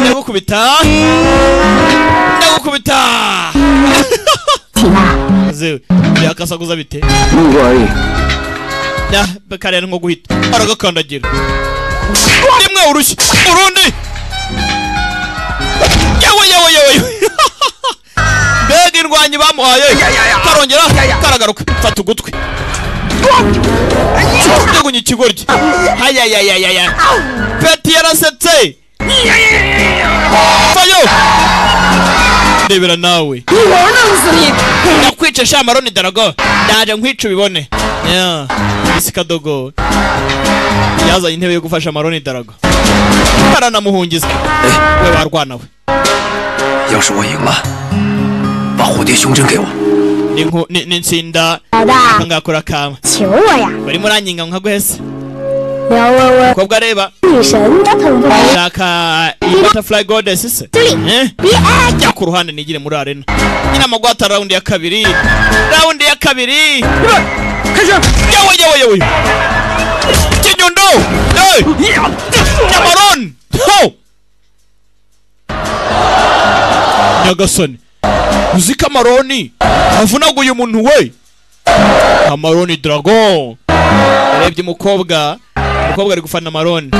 ndagukubita ndagukubita zewe byakasaguza bite Ya, karera nko guhita aragakandagira rimwe urushyi urundi yewe yewe yewe yewe. mbega indwanyi bamuhaye karongera karagaruka fata ugutwi ndegunya ikigoryi ayayayayaya peti yarasetse fayo ndebera nawe nakwica sha maroni darago ndaje nkwica ubibone Yeah, isi kadogo yazanye intebe yo gufasha maroni darago baranamuhungiza we barwana we 要是我赢了，把蝴蝶胸针给我。 ni nku- ni- ni nsinda ngakora kama 求我呀， barimo uranyinga nkaguhese 聊我我 mukobwa areba 女神的同胞。 shaka iyi butterfly goddess se Eh? jya ku ruhande nigire muri arena nyina amagwata raundi ya kabiri raundi ya kabiri yewe yewe yewe kinyundo Eh! nyamaroni ho nyagasani uzi ko amaroni avunaguye umuntu we amaroni dragon yarebye umukobwa umukobwa ari gufana amaroni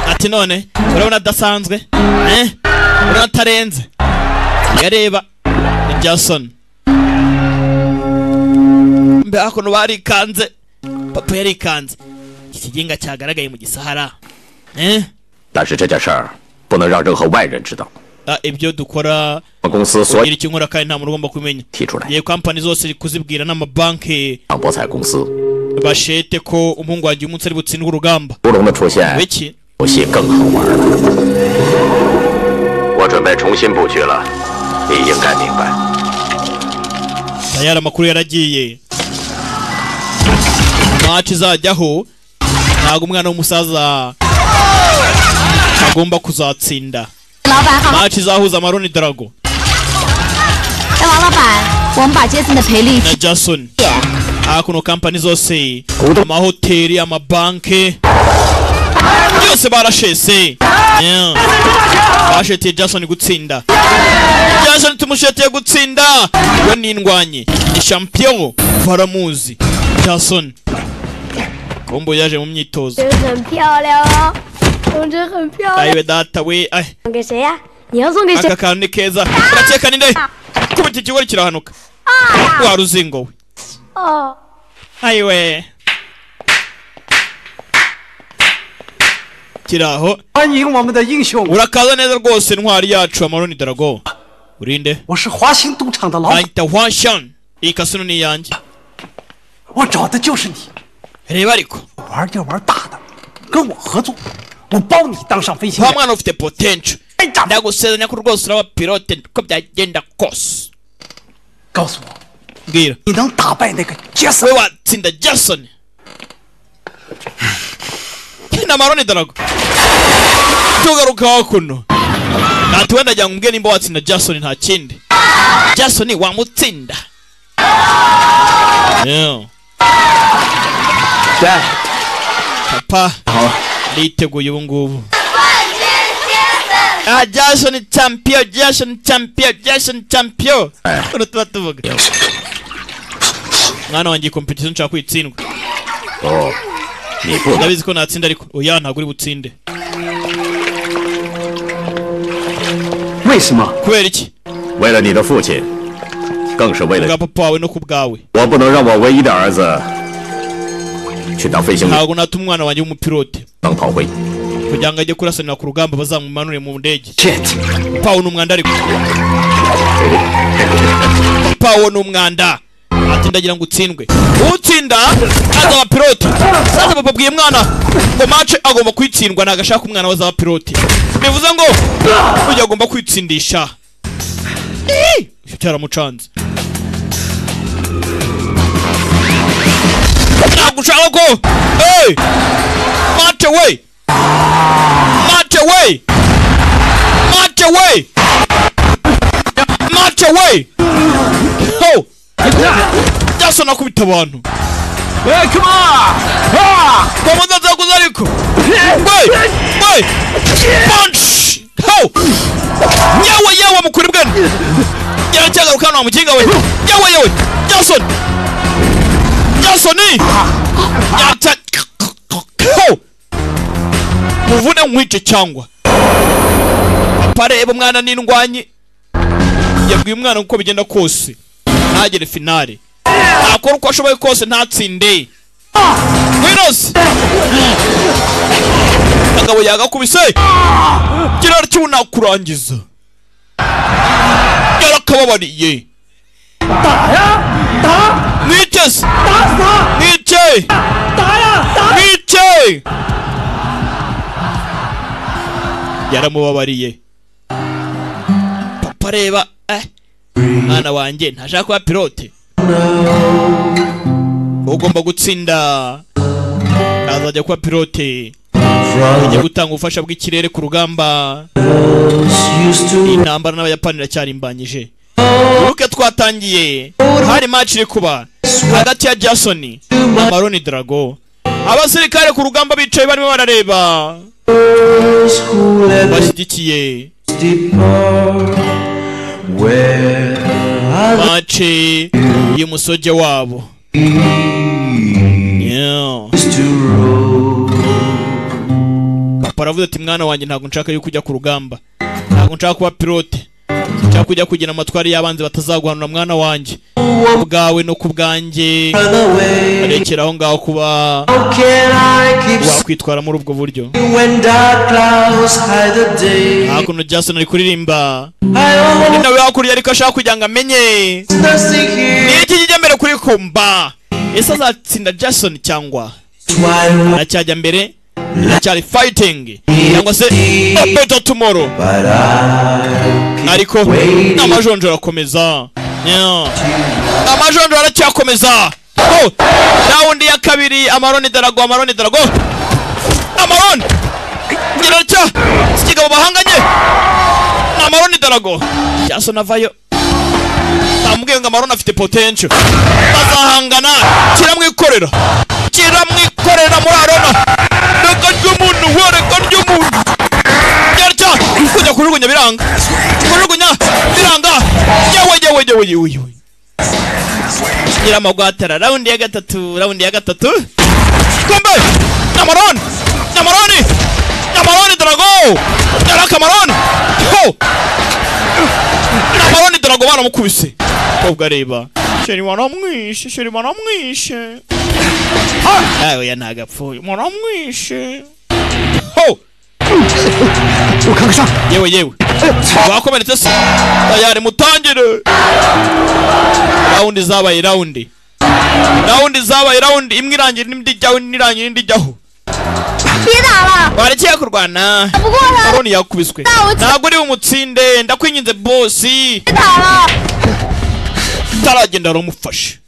ati none urabona adasanzwe eh urabona atarenze yareba ni jason mbe hakuno barikanze papa yarikanze iki kiginga cyagaragaye mu gisahara eh 但是这件事儿不能让任何外人知道。 ah, ibyo dukora 我们公司所 kugira icyo nkora kandi nta muntu ugomba kumenya 提出来， yewe kampani zose kuzibwira n'amabanki 让博彩公司 bashete ko umuhungu wanjye umunsi ari butsindwe urugamba 乌龙的出现， biki 游戏更好玩了。我准备重新布局了，你应该明白。 tayari amakuru yaragiye maci izajyaho ntabwo umwana w'umusaza agomba kuzatsinda 老板好， maci izahuza amaroni darago 哎，王老板， 我们把杰森的赔率 na jason ah, kuno kampani zose amahoteli amabanki byose barashese Yeah. basheteye jason gutsinda jason tumusheteye gutsinda we n'indwanyi ni champion baramuzi jason kombo yaje mu myitozo 真的很漂亮哦，同志很漂亮。 ayiwe data we ay 送给谁呀、你要送给谁 aka？kantu ni keza urakeka ni nde kuba iki kigori kirahanuka wa ruzingo we 哦， ayiwe kiri aho urakaza neza rwose intwari yacu amaroni darago urinde ahita washan iyi kasino ni iyanjye reba ariko wa mwana ufite potential ndagusezanya ko rwose uraba pilote ko byagenda kose mbwira we watsinda jason na maroni darago tugarukaho kuno ati wenda jya ngumbwe nimba watsinda jason nta kindi jason wamutsinda Yeah. papa nditeguye ubu ngubu Ah, jason champion jason champion jason champion uno tuba tuvuga mwana wanjye kompetisiyo nshaka kwitsindwa ndabizi ko natsinda ariko oya ntabwo uri butsinde 为什么？ kubera iki 为了你的父亲，更是为了 kubwa papa wawe no kubwawe 我不能让我唯一的儿子去当飞行员， ntabwo natuma umwana wanjye w'umupilote 当炮灰。 kugira ngo ajye kurasanira ku rugamba bazamumanure mu ndege pawo ni umwanda ariko pawo ni umwanda ati ndagira ngo utsindwe utsinda azaba piloti sasa papa bwiye mwana ngo mace agomba kwitsindwa nagashaka umwana we azaba piloti bivuze ngo ujya agomba kwitsindisha Ii! icyo cyaramucanze ntabwo ushaka ko hey! mace we March away! March away! March away! Oh! Jaso nakubita abantu. Hey, come on! Ah! Komanda za kuzariko. Hey! Hey! Punch! Ho! Yawe yawe mukuri bwana. Yara cyagaruka hano wamukinga we. Yawe yawe. Jason. Jason ni. Yata. Ho! muvune nkwice cyangwa pareba umwana n'indwanyi yabwiye umwana uko bigenda kose ntagere finale ntakora uko ashoboye kose ntatsinde wirose agabo yagakubise kiraro cy'ubu nakurangiza yarakababariye mwicese mwice mwice yaramubabariye papa reba eh mwana wanjye ntashaka kuba pilote ugomba gutsinda azajya kuba pilote ajya gutanga ubufasha bw'ikirere ku rugamba iyi ntambara n'abayapani iracyarimbanyije uruke twatangiye hari match iri kuba hagati ya jason na maroni drago abasirikare ku rugamba bicaye barimo barareba bashyigikiye mace y'umusoge wabo Yeah. papa aravuze ati mwana wanjye ntabwo nshaka yuko ujya ku rugamba ntabwo nshaka kuba pilote nshaka kujya kugira amatwari y'abanzi batazaguhanura mwana wanjye ku bwawe no ku bwanjye arekera aho ngaho kuba wakwitwara muri ubwo buryo hakuno jason ari kuririmba undi nawe hakurya ariko ashaka kugira ngo amenye ni iki kijya mbere kuri kumba ese azatsinda jason cyangwa aracyajya mbere aracyari fighting cyangwa se "Oh, better tomorrow ariko amajonjora arakomeza Yeah. amajonjora aracyakomeza Oh, rawundi ya kabiri amaroni darago amaroni darago amaroni gerarya ikigabo bahanganye ni amaroni darago cyasonavayo ndamubwiye ngo amarone afite potential bazahangana kiramwikorera kiramwikorera muri arona reka ry'umuntu we reka ry'umuntu ryarya kujya kujugunya biranga kujugunya biranga yewe yewe yewe yewe yewe nyiramagwatara raundi ya gatatu raundi ya gatatu kombe nyamaroni nyamaroni nyamaroni drago yaraka maroni ho nyamaroni drago baramukubise kobwa reba sheri waramwishe sheri waramwishe Ah, oya ntagapfuye waramwishe ho ukangasa yewe yewe wakomeretse se tayari mutangire raundi zabaye raundi raundi zabaye raundi imwe irangira indi ijyaho indi irangira indi ijyaho warekeye kurwana aroni yakubiswe ntabwo uri umutsinde ndakwinginze bosi utaragenda aramufashe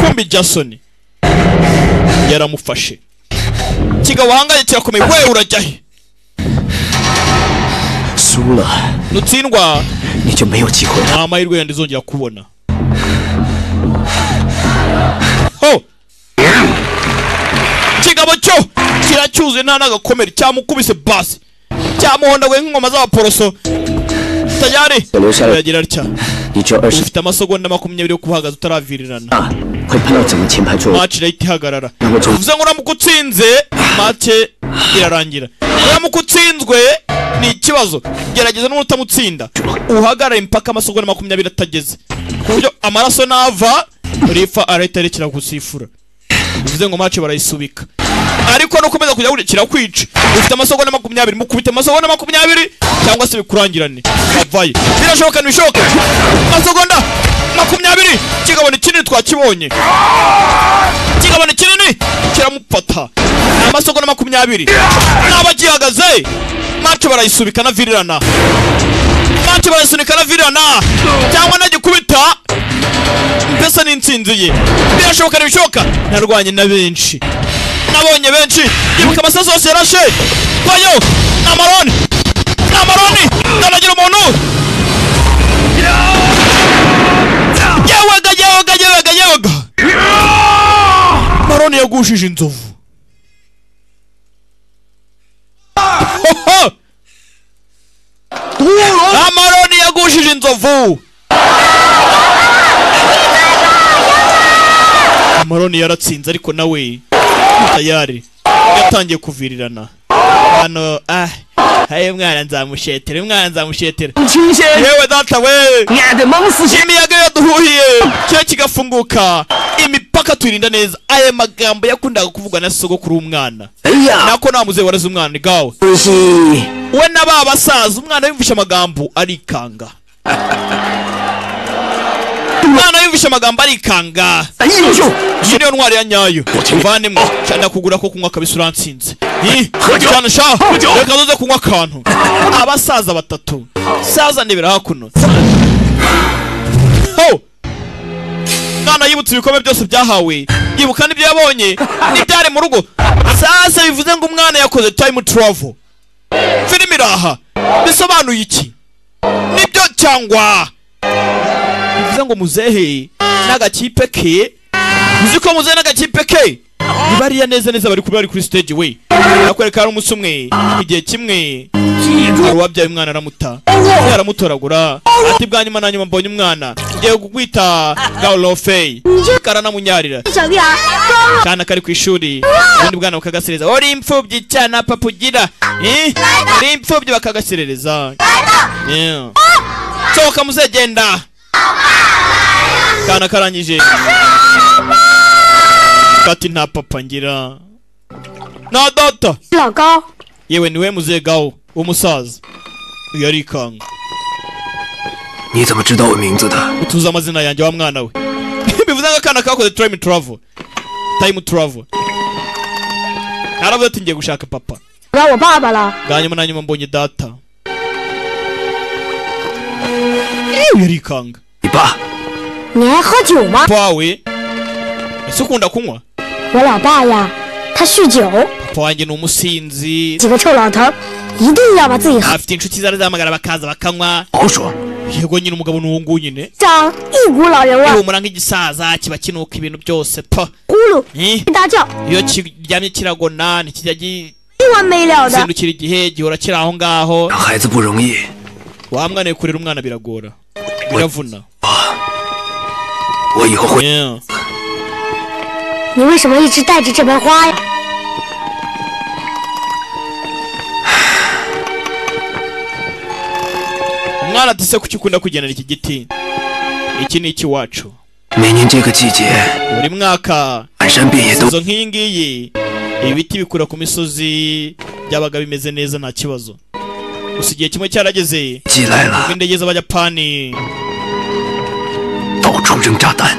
kumbi jasoni yaramufashe kigabo wahangaye kirakomeye wewe urajya he 输了 nutsindwa 你就没有机会了。 nta mahirwe yandi zongera kubona ho kigabo cyo kiracyuzuye nta n'agakomere cyamukubise basi cyamuhondaguye nk'ingoma z'abaporoso tayari biragira atya 你只有二十 ufite amasegonda makumyabiri yo kuhagaza utaravirirana 啊，会判到整个前排坐。 match rate ihagarara 那么从 uvuze ngo uramuka utsinze match irarangira uramuka utsinzwe ni ikibazo gerageza n'umuntu utamutsinda uhagarare mpaka amasogonda makumyabiri atageze ku buryo amaraso nava rifa arahita rekera gusifura bivuze ngo match barayisubika ariko nukomeza kujya kurekera kwica ufite amasogonda makumyabiri mukubite amasogonda makumyabiri cyangwa se bikurangirane avaye birashoboka ntibishoboke amasogonda makumyabiri kigabane kinini twakibonye kigabane kinini kiramufata amasogonda makumyabiri naba gihagaze mace barayisubika anavirirana mace barayisunika anavirirana cyangwa nagikubita mbese n'insinzi ye birashoboka ntibishoboka narwanye na benshi nabonye benshi yibuka amasasu yose yarashe bayo ni amaroni ni amaroni ndanagira umuntu yewega yewega yewega yewega maroni yagushije inzovu Hoho! amaroni yagushije inzovu amaroni yaratsinze ariko nawe tayari yatangiye kuvirirana hano ah haye mwana nzamushetere mwana nzamushetere yewe data we imiyaga yaduhuhiye cyo kigafunguka imipaka tuyirinda neza aya magambo yakundaga kuvugwa na sogokuru w'umwana nako nta muzehe wareze umwana ni gawe we na ba basaza umwana yumvishe amagambo arikanga umwana yumvishe amagambo arikanga iyi niyo ntwari ya nyayo mvanemo cyane kugura ko kunywa kabisa uransinze Ih, cyane sha reka tuze kunywa akantu abasaza batatu saza ntibira hakuno ho mwana yibutse ibikombe byose byahawe yibuka n'ibyo yabonye n'ibyari mu rugo sasa bivuze ngo umwana yakoze time travel filime iraha bisobanuye iki nibyo cyangwa bivuze ngo muzehe n'agakipe ke uzi ko muzehe n'agakipe ke bariya neza neza bari kuba bari kuri stage we nakwereka hari umunsi umwe igihe kimwe hari uwabyaye umwana aramuta Undi aramutoragura ati bwa nyuma na nyuma mbonye umwana ngiye kukwita gaurofeyi karanamunyarira 小弟啊， cyane kari ku ishuri ubundi bwana bakagasereza uri imfubyi cyane papa ugira Eh? uri imfubyi bakagaserereza Yeah. sohoka muzegenda kana karangije kati nta papa ngira nta data 老高， yewe niwe muzegawo w'umusaza uyu arikanga 你怎么知道我名字的？ utuze amazina yanjye wa mwana we bivuze ngo akana kakoze time travel time travel aravuze ati ngiye gushaka papa 找我爸爸了。 bwa nyuma na nyuma mbonye data yewe yarikanga 你爸， 你爱喝酒吗？ papa wawe ese ukunda kunywa 我老爸呀，他酗酒， papa wanjye ni umusinzi 几个臭老头儿一定要把自己喝。 afite inshuti zari zahamagara bakaza bakanywa 好说， yego nyine umugabo ni uwo nguwo nyine 长一股老人味 iyo 儿， umura nk'igisaza kiba kinuka ibintu byose pa 咕噜 Eh? 大叫， iyo kiryamye kiragona ntikijya gi- 没完没了的。 zindukira igihe gihora kiri aho ngaho Haizi burungi. wa mwana we kurera umwana biragora biravuna Yeah. 你为什么一直带着这盆花呀？ umwana ati se kuki ukunda kugendana iki giti iki ni ikiwacu 每年这个季节， buri mwaka 满山遍野都 izo nk'iyi ngiyi ibiti bikura ku misozi byabaga bimeze neza nta kibazo gusa igihe kimwe cyarageze Kilayla. ubwo indege z'abayapani 到处扔炸弹。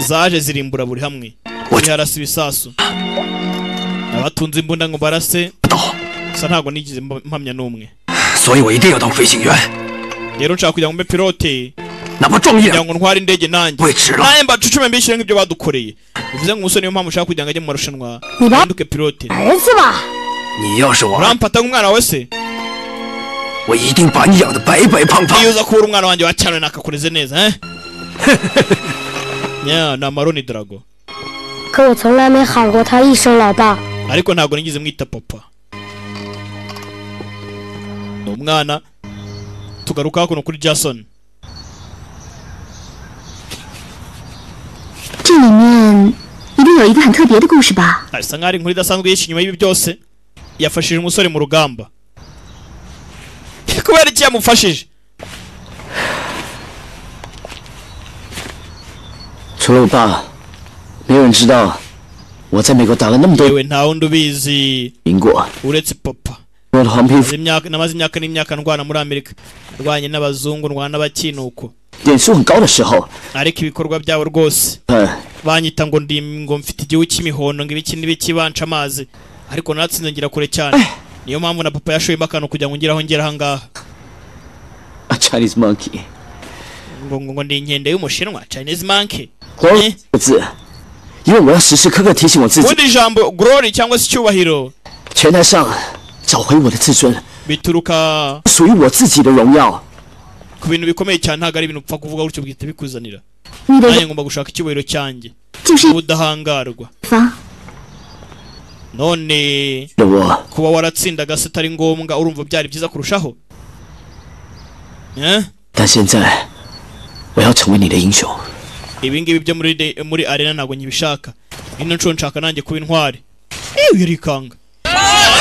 zaje zirimbura buri hamwe ziharasa ibisasu abatunze imbunda ngo barase gusa ntabwo nigeze mba- mpamya n'umwe 所以我一定要当飞行员。 rero nshaka kugira ngo mbe pilote kugira ngo ntware indege nanjye nanjye mbacucume mbishyure nk'ibyo badukoreye bivuze ngo umusore niyo mpamvu ushaka kugira ngo ajye mu marushanwa ahinduke pilote 儿子吧， 你要是我， uramfata nk'umwana wawe se 我一定把你养得白白胖胖。 iyo uza kubura umwana wanjye wacyane nakakureze neza eh? yeah, ni amaroni drago 可我从来没喊过他一声老爸。 ariko ntabwo nigeze mwita papa ni umwana tugaruka hakuno kuri jason 这里面一定有一个很特别的故事吧？ asa nkaho ari inkuru idasanzwe yishe inyuma y'ibi byose yafashije umusore mu rugamba kubera iki yamufashije yewe nta wundi ubizi uretse papa Namaze imyaka- namaze imyaka n'imyaka ndwana muri amerika ndwanye n'abazungu ndwana n'abakinuko ariko ibikorwa byabo rwose banyita ngo ndi ngo mfite igihu cy'imihondo ngo ibiki n'ibiki banca amazi ariko naratsinze ngira kure cyane niyo mpamvu na papa yashoyemo akantu kugira ngo ngire aho ngera ahangaha ngo ngo ngo ndi inkende y'umushinwa chinese monkey 猴子，因为我要时时刻刻提醒我自己， ubundi ijambo glory cyangwa se icyubahiro 拳台上找回我的自尊， bituruka 属于我自己的荣耀。 ku bintu bikomeye cyane ntabwo ari ibintu upfa kuvuga gutyo bihita bikuzanira Nireba- nanjye ngomba gushaka icyubahiro cyanjye ubudahangarwa 方， none Ndabona. kuba waratsindaga se atari ngombwa urumva byari byiza kurushaho Eh? 但现在，我要成为你的英雄。 ibi ngibi byo muri de- muri arena ntabwo nyibishaka ino nshuro nshaka nanjye kuba intwari iyo yirikanga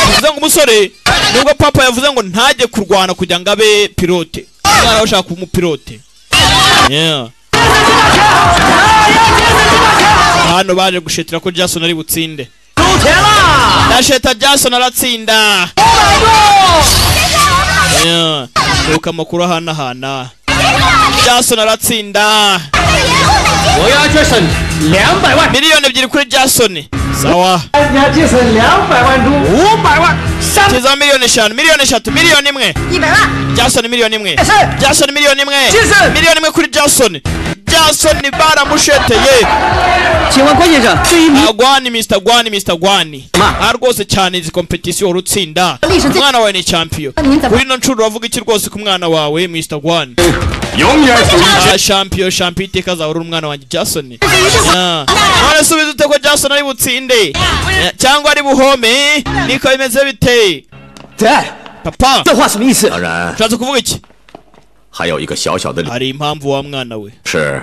bivuze ngo umusore nubwo papa yavuze ngo ntajye kurwana kugira ngo abe pilote umwana we ashaka kuba umupilote Yeah. hano baje gushetera ko jason ari butsinde ndasheta jason aratsinda Yeah. Duka amakuru ahanahana jason aratsinda miliyoni ebyiri kuri jason sawa kiza miliyoni eshanu miliyoni eshatu miliyoni imwe jason miliyoni imwe jason miliyoni imwe miliyoni imwe kuri jason jason baramusheteye agwani mr gwani mr gwani aha rwose cyane izi kompetisiyo wari utsinda umwana wawe ni champion kuri ino nshuro uravuga iki rwose ku mwana wawe mr gwani Ah, champion champion iteka azahora uri umwana wanjye jason Ah. none subiza ute ko jason ari butsinde Eh, cyangwa ari buhome niko bimeze biteye papa 这话什么意思？当然， ushatse kuvuga iki 还有一个小小的理 hari impamvu wa mwana we 是，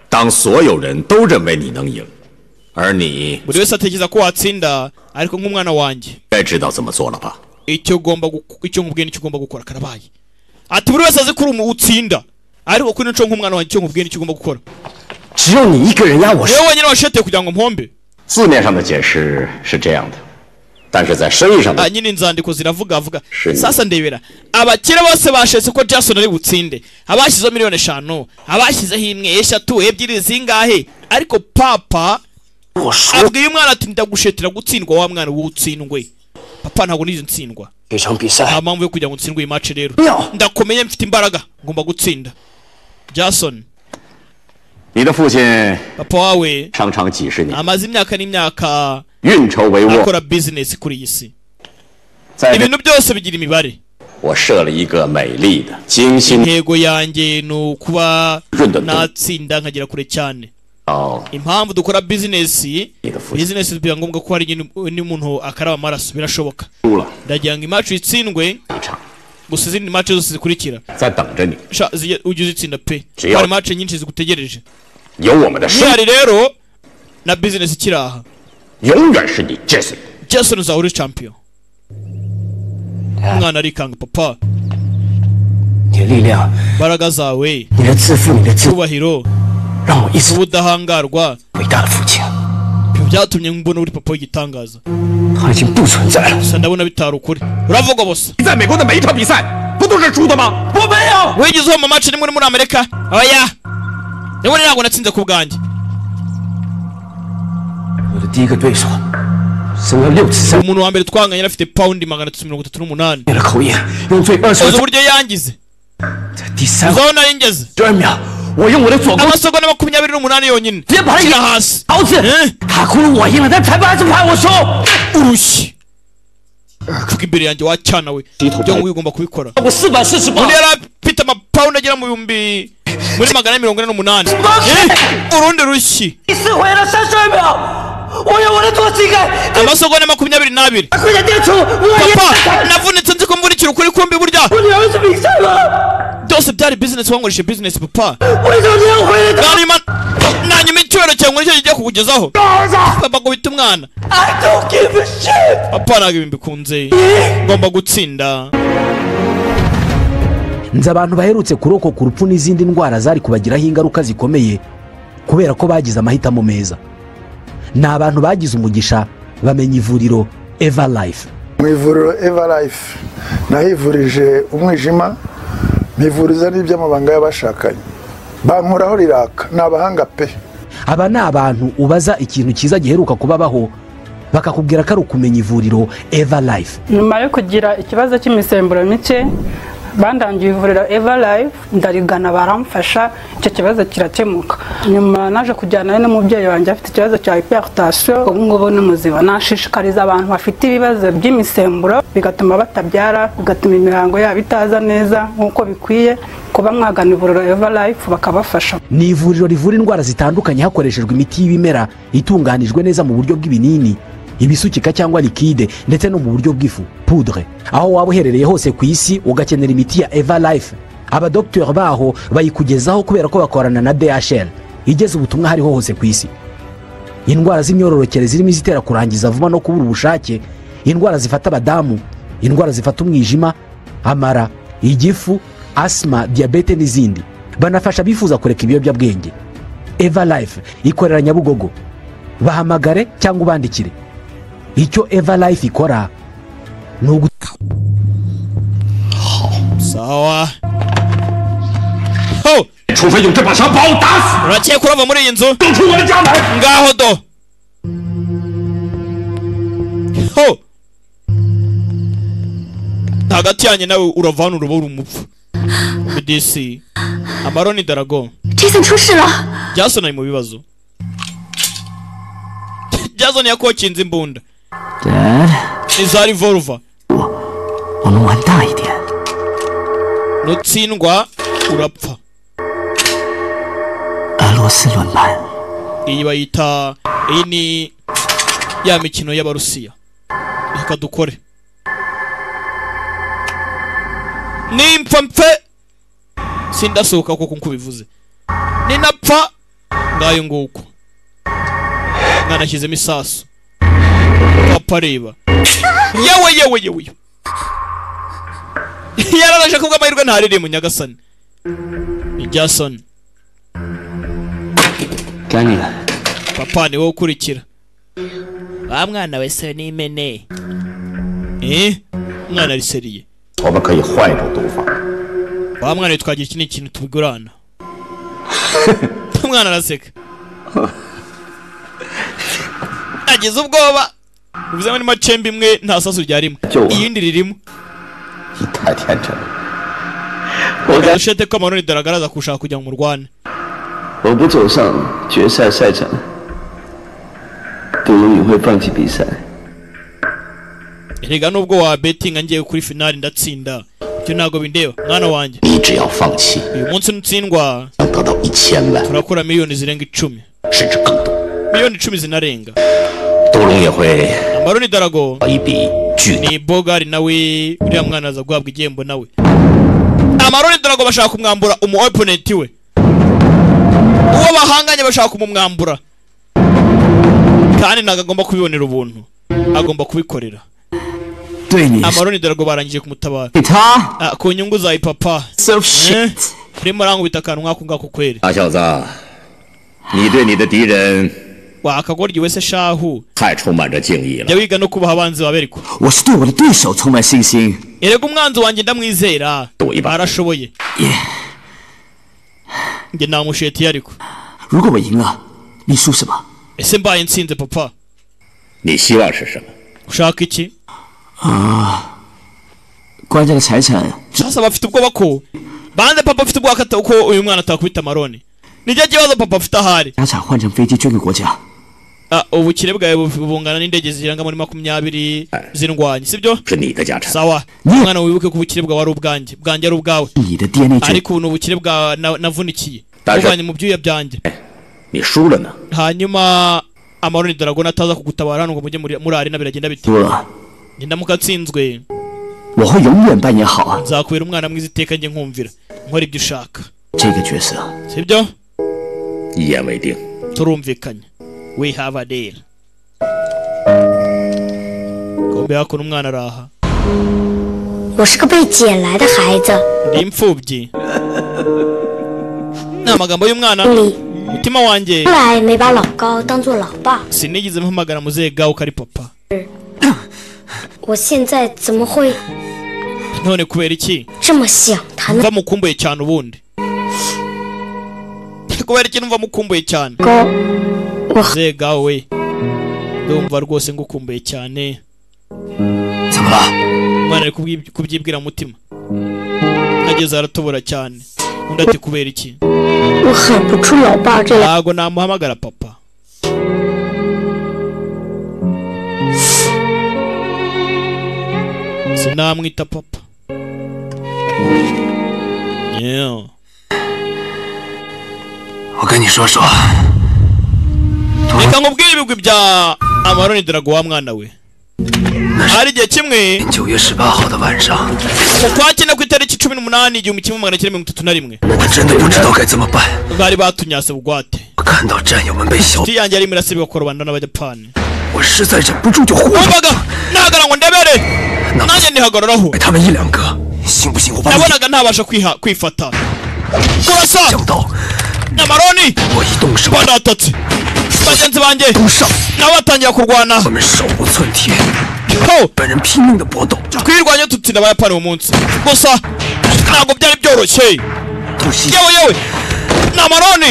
当所有人都认为你能赢，而你 buri wese atekereza ko watsinda ariko nk'umwana wanjye 该知道怎么做了吧？ icyo ugomba guko- icyo nkubwiye nicyo ugomba gukora karabaye ati buri wese azi ko uri umu- utsinda ariko kuri nco nk'umwana wanjye icyo nkubwiye nicyo ugomba gukora 只有你一个人压我， niwe wenyine washeteye kugira ngo mpombe 字面上的解释是这样的，但是在生意上的 Ah, nyine inzandiko ziravuga avuga Shit. sasa ndebera abakire bose bashetse ko jason ari butsinde abashyizeho miliyoni eshanu abashyizeho imwe eshatu ebyiri zingahe ariko papa abwiye umwana ati ndagushetera gutsindwa wa mwana w'utsindwe papa ntabwo nizo ntsindwa 这场比 nta 赛 mpamvu yo kugira ngo utsindwe iyi match rero No. ndakomeye mfite imbaraga ngomba gutsinda jason 你的父亲 papa wawe 商场几十年， amaze imyaka n'imyaka 运筹帷幄， akora business kuri iyi si 在这 ibintu byose bigira imibare 我 我设了一个美丽的、精心 intego yanjye ni ukuba Runda- natsinda nkagera kure cyane 哦， impamvu dukora bizinesi bizinesi biba ngombwa ko hari igihe ni- n'umuntu akaraba amaraso birashoboka 输了， ndagira ngo imacu itsindwe gusa izindi mace zose zikurikira 在等着你， sha zijye- ujye uzitsinda pe Jeyo. hari mace nyinshi zigutegereje 有我们的生， nihari rero na bizinesi ikiri aha 永远是你 Jason。 jason uzahora uri champion umwana arikanga papa 你的力量， imbaraga zawe 你的自负，你的自， icyubahiro 让我一次 ubudahangarwa 伟大的父亲， ibyo byatumye mbona uri papa w'igitangaza 他已经不存在了。 gusa ndabona bitari ukuri uravugwa bosa 在美国的每一场比赛不都是输的吗？我没有。 wigeze uhomba amaci nimwe uri muri amerika oya ndabona ntabwo natsinze ku bwanjye 我的第一个对手，生了六次三， umuntu wa mbere twanganye yari afite pawundi magana atatu mirongo itatu n'umunani 灭了口眼，用最二十二 uzi uburyo yangize 第三 uzi aho nari ngeze 十二秒，我用我的左勾 amasogo na makumyabiri n'umunani yonyine 直接把他 ashyira hasi 咬死。他哭了，我赢了，但裁判还是不判我输。 urushyi kuko imbere yanjye wacyana we ibyo ngubi ugomba kubikora 我四百四十八 undi yari afite amapawundi agera mu bihumbi muri magana ane mirongo ine n'umunani Eh, urundi rushyi 第四回了三十二秒，我用我的左膝盖 amasogo na makumyabiri n'abiri 快点定出，我赢 papa 了。 navunitse nzi ko mvunikira ukuri kumbi burya 我女儿是比赛吗？ byose byari bizinesi wankoresheje bizinesi papa 为什么你要回来？ nanyuma nanyuma icyubahiro cyawe ngo nicyo kigiye kukugezaho 儿子 papa ngo bite umwana ，I don't give a shit。 papa ntabwo ibintu bikunze ngomba gutsinda nzi abantu baherutse kurokoka urupfu n'izindi ndwara zari kubagiraho ingaruka zikomeye kubera ko bagize amahitamo meza ni abantu bagize umugisha bamenya ivuriro eva life mu ivuriro eva life nahivurije umwijima mivuriza n'iby'amabanga y'abashakanye bankoraho riraka ni abahanga pe aba ni abantu ubaza ikintu cyiza giheruka kubabaho bakakubwira ko ari ukumenya ivuriro eva life nyuma yo kugira ikibazo cy'imisemburo mike bandangiye ivuriro eva life ndarigana baramfasha icyo kibazo kirakemuka nyuma naje kujyanayo n'umubyeyi wanjye afite ikibazo cya hypertension ubu ngubu ni muzima nashishikariza abantu bafite ibibazo by'imisemburo bigatuma batabyara bigatuma imihango yabo itaza neza nk'uko bikwiye kuba mwagana ivuriro eva life bakabafasha ni ivuriro rivura indwara zitandukanye hakoreshejwe imiti y'ibimera itunganijwe neza mu buryo bw'ibinini ibisukika cyangwa likide ndetse no mu buryo bw'ifu pudre aho waba uherereye hose ku isi ugakenera imiti ya eva life abadogiteri baho bayikugezaho kubera ko bakorana na dhl igeze ubutumwa hariho hose ku isi indwara z'imyororokere zirimo izitera kurangiza vuba no kubura ubushake indwara zifata abadamu indwara zifata umwijima amara igifu asima diyabete n'izindi banafasha abifuza kureka ibiyobyabwenge eva life ikorera nyabugogo bahamagare cyangwa ubandikire icyo eva life ikora ni ugu sawa ho 除非用这把枪把我打 urakeye kurava muri iyi nzu 死，出我的家门。 ngaho do ho hagati yanjye nawe urava hano uraba uri umupfu bdc amaroni darago ，Jason 出事了， jason ari mu bibazo jason yakokinze imbunda ni za revolver 我们玩大一点， nutsindwa urapfa 俄罗斯轮盘。 iyi bayita iyi ni ya mikino y'abarusiya reka dukore nimpfa mfe sindasohoka kuko nkuko ubivuze ninapfa ngayo nguko mwanashyizemo isasu papa areba yewe yewe yewe yewe. yararaje kubwo amahirwe ntaririye mu nyagasani ni jason 该你了。 papa ni wowe ukurikira wa mwana we se ni imene eh mwana riseriye 我们可以换一种读法， wa mwana we twagira iki ni ikintu tubigurana umwana araseka nagize ubwoba bivuze ngo ni macembe imwe nta sasu ryarimo Cyo. iyindi ririmo 你太天真了。我在 dushete ko amaroni daragaragaza kushaka kugira ngo murwane 我不走上决赛赛场，不如你会放弃比赛。 rega nubwo wa betinga ngiye kuri finali ndatsinda icyo ntabwo bindeba mwana wanjye 你只要放弃， uyu munsi nutsindwa 能得到一千万， turakura miliyoni zirenga icumi 甚至更多。 miliyoni icumi zinarenga 都荣也会 amaroni darago 一笔巨大。 ni bogari nawe uriya mwana aza guhabwa igihembo nawe amaroni darago bashaka kumwambura umu opponent we uwo bahanganye bashaka kumumwambura kandi ntabwo agomba kubibonera ubuntu agomba kubikorera 对你 amaroni darago barangije kumutabara 对他 Ah, ku nyungu za ipapa Eh? urimo urangubita akantu nk'ako ngako kweri 傻小子，你对你的敌人 wa akagoryi wese shahu 太充满着敬意了。 jya wiga no kubaha abanzi ba beriko 我是对我的对手充满信心。 erega umwanzi wanjye ndamwizera arashoboye njye namushetiye ariko 如果我赢了，你输什么？ ese mbaye nsinze papa 你希望是什么？ ushaka iki 啊，关键的财产 sasa bafite ubwoba ko banze papa afite ubwoba ko ata- ko uyu mwana atakubita amaroni nijya kibazo papa afite ahari 家产换成飞机捐给国家， Ah, ubukire bwawe bu- bungana n'indege zirenga muri makumyabiri zindwanye sibyo 是你的家产， sawa mwana wibuke ko ubukire bwawe ari ubwanjye bwanjye ari ubwawe 你的 DNA 捐 ariko ubu ni ubukire bwa na- navunikiye Daje- buvanye mu byuya byanjye 你输了呢？ hanyuma amaroni darago nataza kugutabara hano ngo mujye muri muri arena biragenda bite 输了， njye ndamuka atsinzwe 我会永远扮演好 nzakubera umwana mwiza iteka njye nkumvira nkora ibyo ushaka 这个角色。 sibyo 一言为定。 turumvikanye we have a deal kumbe hakuno umwana araha 我是个被捡来的孩子， ndi imfubyi ni amagambo y'umwana mutima wanjye 后来没把老高当做老爸， sinigeze mpamagara muzehe gawe ko ari papa 我现在怎么会 none kubera iki 这么想他呢？ mva mukumbuye cyane ubundi kubera iki numva mukumbuye cyane 高， muzehe gawe we ndumva rwose ngukumbuye cyane 怎么了？ umwana ari kubwi- kubyibwira mutima ageze aratobora cyane undi ati kubera iki 我喊不出老爸这两， ntago namuhamagara papa sinamwita papa yeah. 我跟你说说， reka nkubwire ibigwi bya amaroni darago wa mwana we hari igihe kimwe 九月十八号的晚上， mu kwa cyenda ku itariki cumi n'umunani igihumbi kimwe magana cyenda mirongo itatu na rimwe 我真的不知道该怎么办。 bari batunyase bugwate 我看到战友们被小， inshuti yanjye yarimo irasabwa korobana n'abayapani 我实在忍不住就呼了 numvaga nahagara ngo ndebere nanjye ndihagararaho 他们一两个，信不信我把你 nabonaga ntabasha kwiha kwifata kurasa 想到 amaroni 我一动手， banatatse bagenzi banjye 都上， nabo batangira kurwana 我们手无寸铁， ho 本人拼命的搏斗， twirwanye tutsinda abayapani uwo munsi gusa ntabwo byari byoroshye 突袭 yewe yewe ni amaroni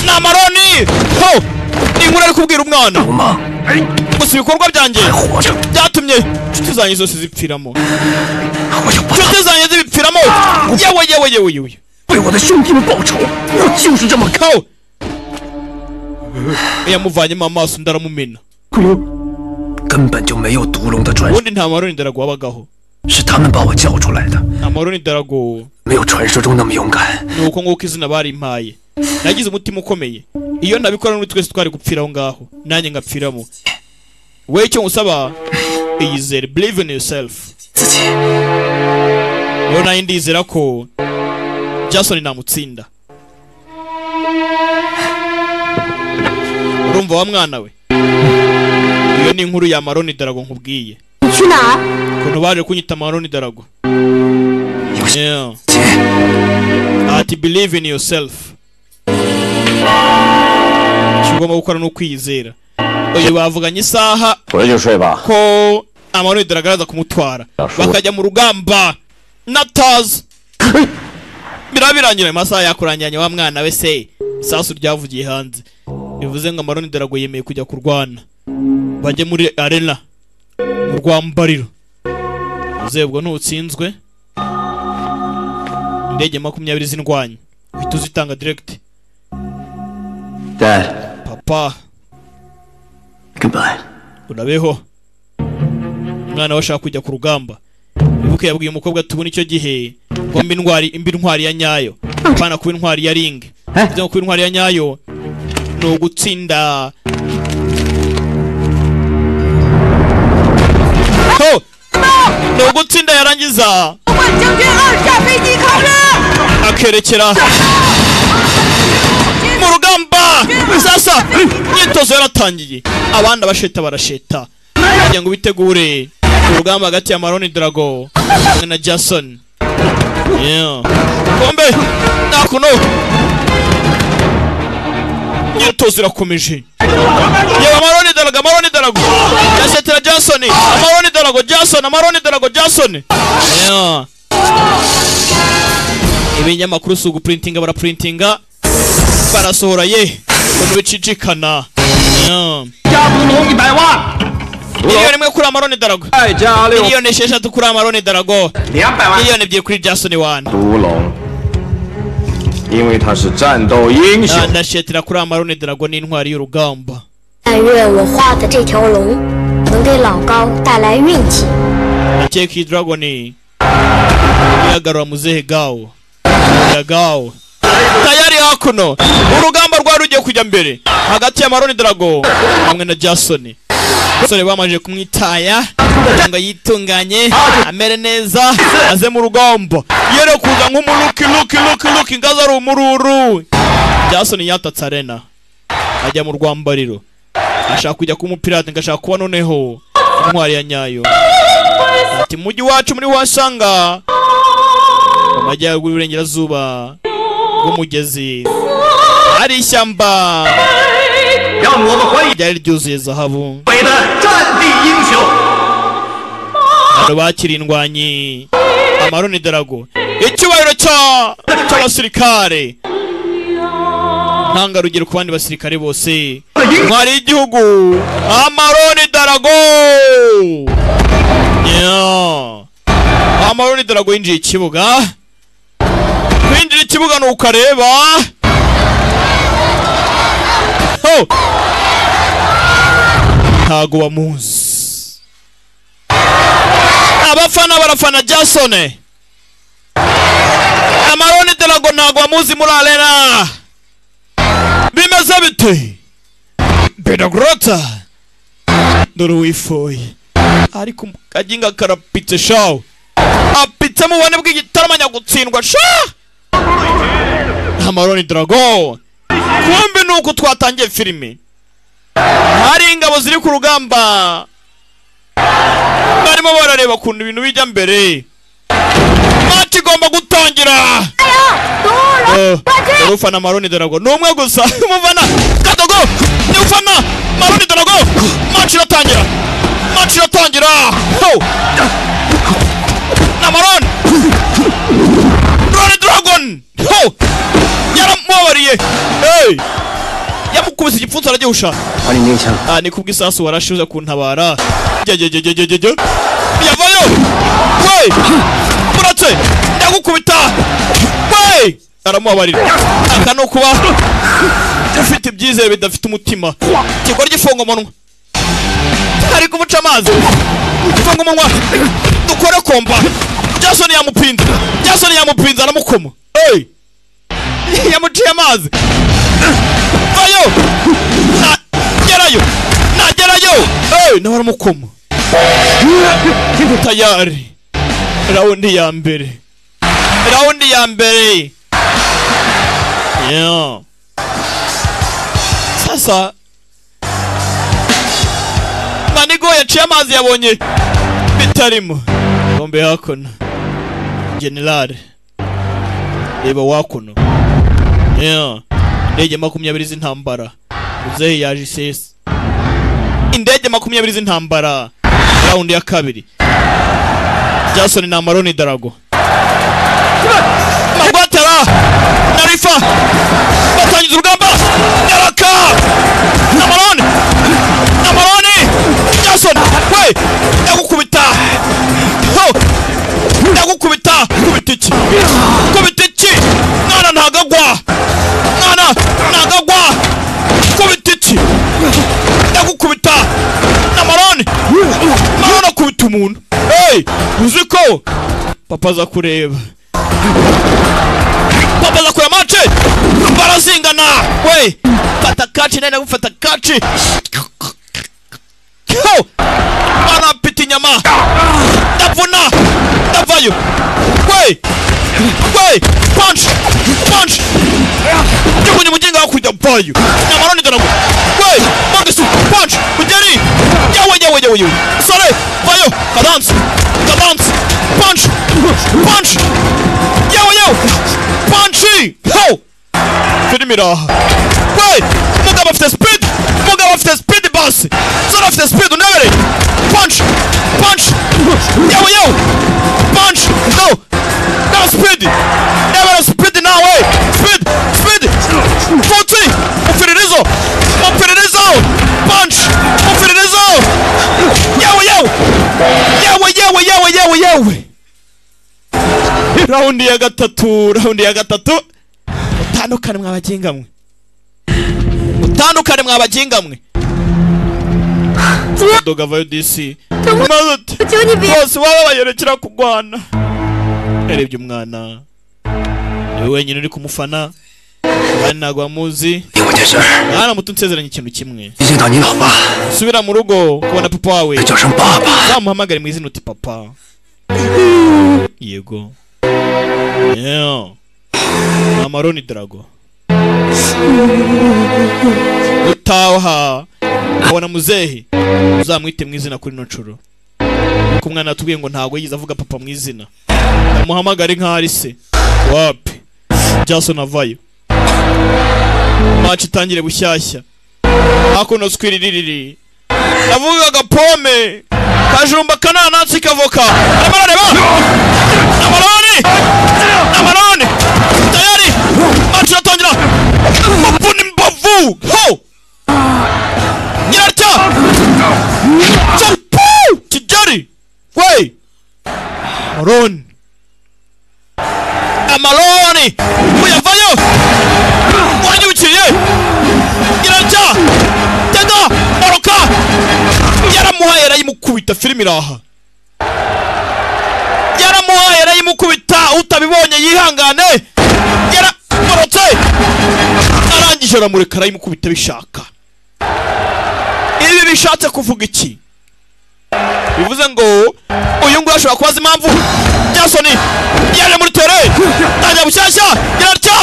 ni amaroni ho inkuru ari kubwira umwana 流氓 gusa ibikorwa byanjye 还活着， byatumye inshuti zanjye zose zipfiramo 我要把他 inshuti zanjye zibipfiramo yewe yewe yewe yewe 为我的兄弟们报仇，我就是这么干。 ho yamuvanyemo amaso undi aramumena 根本就没有毒龙的传说， ubundi nta maroni darago wabagaho 是他们把我叫出来的， amaroni darago 没有传说中那么勇敢。 ni uko nguko izina barimpaye nagize umutima ukomeye iyo ntabikora n'undi twese twari gupfira aho ngaho nanjye ngapfiramo we icyo ngusaba iyizere believe in yourself 自己， rero nayo ndizera ko jason namutsinda urumva wa mwana we iyo ni inkuru ya maroni darago nkubwiye 你去哪儿？ ukuntu baje kunyita maroni darago yeah. 姐， ati believe in yourself icyo ugomba gukora ni ukwiyizera uyu bavuganye isaha 回去睡吧。 ko amaroni darago araza kumutwara Yashoboye. bakajya mu rugamba natazi birabirangira ayo masaha yakurangiranye wa mwana we se isasu ryavugiye hanze bivuze ngo amaroni darago yemeye kujya kurwana bajye muri arena mu rwambariro uzebwa ntutsinzwe indege makumyabiri z'indwanyi uhita uzitanga direct Dad，goodbye。 papa urabeho umwana we ashaka kujya ku rugamba ibuka yabwiye umukobwa tubona icyo gihe ngo mbe intwari imbe intwari ya nyayo apana kuba intwari ya ring ibyo kuba intwari ya nyayo ni ugutsinda Ho! ni ugutsinda yarangiza akerekera mu rugamba sasa imyitozo yaratangiye abandi abasheta barasheta kugira ngo bitegure urugamba hagati ya maroni drago hamwe na jason Yeah. kombe nakuno imyitozo irakomeje yaba amaroni darago amaroni darago yasetera jason amaroni darago jason amaroni darago jason Yeah. ibinyamakuru si uguprintinga baraprintinga barasohora ye ibintu bicicikana Yeah. miliyoni imwe kuri amaroni darago miliyoni esheshatu kuri amaroni darago miliyoni ebyiri kuri jasoni wani 独龙，因为他是战斗英雄。 ndashetera kuri amaroni darago ni intwari y'urugamba 但愿我画的这条龙能给老高带来运气。 Jackie Dragon yagarura muzehe gawo ya gawo tayari hakuno urugamba rwari rugiye kujya mbere hagati ya maroni darago hamwe na jasoni basore bamaze kumwitaya kugira ngo yitunganye amere neza aze mu rugamba yere kuza nk'umuruki ruki ruki ruki ngaza ari umururu jasoni yatatse arena ajya mu rwambariro ashaka kujya kuba umupirate ngo ashaka kuba noneho intwari ya nyayo ati mujyi wacu muri wasanga mu majyaruguru y'uburengerazuba bw'umugezi hari ishyamba ryari ryuzuye zahabu abantu bakira indwanyi amaroni darago icyubahiro cya- cy'abasirikare ntangarugero ku bandi basirikare bose intwari y'igihugu amaroni darago Yeah. amaroni darago yinjiye ikibuga kwinjira ikibuga ni ukareba Ho! ntago bamuzi abafana barafana jasone amaroni darago ntago bamuzi muri arena bimeze bite bedagorota dore wifoye ariko kajinga karapitse shawo apitse mu bubone bw'igitaramanya gutsindwa sha amaroni darago kumbe ni uko twatangiye filime hari ingabo ziri ku rugamba barimo barareba ukuntu ibintu bijya mbere mati igomba gutangira Eh, dore ufana maroni darago ni umwe gusa umufana kadogo ni ufana maroni darago mati iratangira mati iratangira Ho! na maroni Roni Dragon! Ho! Yaramubabariye! Hey! Yamukubise igipfunsi aragihusha. Hari n'icyaha. Ah, ni kubw'isasu warashuza kuntabara. Jejejejejeje. Yavayo! Wey! Muratse! Ndagukubita! Wey! Aramubabarira. Aka ni ukuba ufite ibyizere bidafite umutima. Kigora gifunga umunwa. Ari kumuca amazi. Gifunga umunwa. Dukore komba. Jason yamupinze. Jason yamupinze aramukoma. Hey! Yamuciye amazi. Vayo! Na- Gerayo! Nagerayo! Hey! Nawe aramukoma. Tayari. Raundi ya mbere. Raundi ya mbere. Yeah. Sasa Manigo yaciye amazi yabonye bitarimo. Kombe hakuno. General. Reba wakuno. Yeah. Indege makumyabiri z'intambara. Muzehe yaje isesi. Indege makumyabiri z'intambara. Round ya kabiri. Jason na Maroni Darago. Magwatara na Rifa batangiza urugamba Nyaraka na Maroni na Maroni Jason we ndagukubita Ho! ndagukubita kubita iki kubita iki mwana ntagagwa mwana ntagagwa kubita iki ndagukubita na Maroni Maroni akubita umuntu Eh! wowe uzi ko papa aza kureba papa aza kureba mace barazingana we fata kaci nawe gufata kaci ho barapita inyama ndavuna ndavayo we we punch punch jugunya mujinga hakurya vayo nyamaroni garagu we magesu punch mugeri yawe yawe yawe yawe sore vayo kadans kadans punch punch yawe yawe punch ho filimi iraha we umugabo afite speed umugabo afite speed basi sore afite speed unabereye punch punch yawe yawe punch no now speed never speed now way speed speed forty mupfiririzo mupfiririzo punch mupfiririzo yawe yawe yawe yawe yawe yawe yawe raundi ya gatatu raundi ya gatatu mutandukane mwa baginga mwe mutandukane mwa baginga mwe doga vayo dc maze ati bose baba bayerekera kugwana yarebye umwana niwe wenyine uri kumufana abandi ntabwo bamuzi mwana muto nsezeranye ikintu kimwe subira mu rugo kubona papa wawe zamuhamagare mu izina uti papa yego Yeah. amaroni drago utaha abona muzehe uzamwite mu izina kuri ino nshuro kuko umwana yatubwiye ngo ntabwo yigeze avuga papa mu izina amuhamagare nk'ari se wapi jason avayo maci itangire bushyashya hakuno skwiririri navugaga pome kajumba kananatsi kavoka amarone ba amarone amarone tayari maci iratangira muvuna imbavu ho nyirarya Chapu! kigali we amarone amaroni uyavayo wanyibukiriye irarya tega oroka yaramuhaye arayimukubita filime iraha yaramuhaye arayimukubita utabibonye yihangane yaramorotse arangije aramureka arayimukubita bishaka ibi bishatse kuvuga iki bivuze ngo uyu nguyu ashobora kubaza impamvu jasoni yari muri tere tangira bushyashya yararya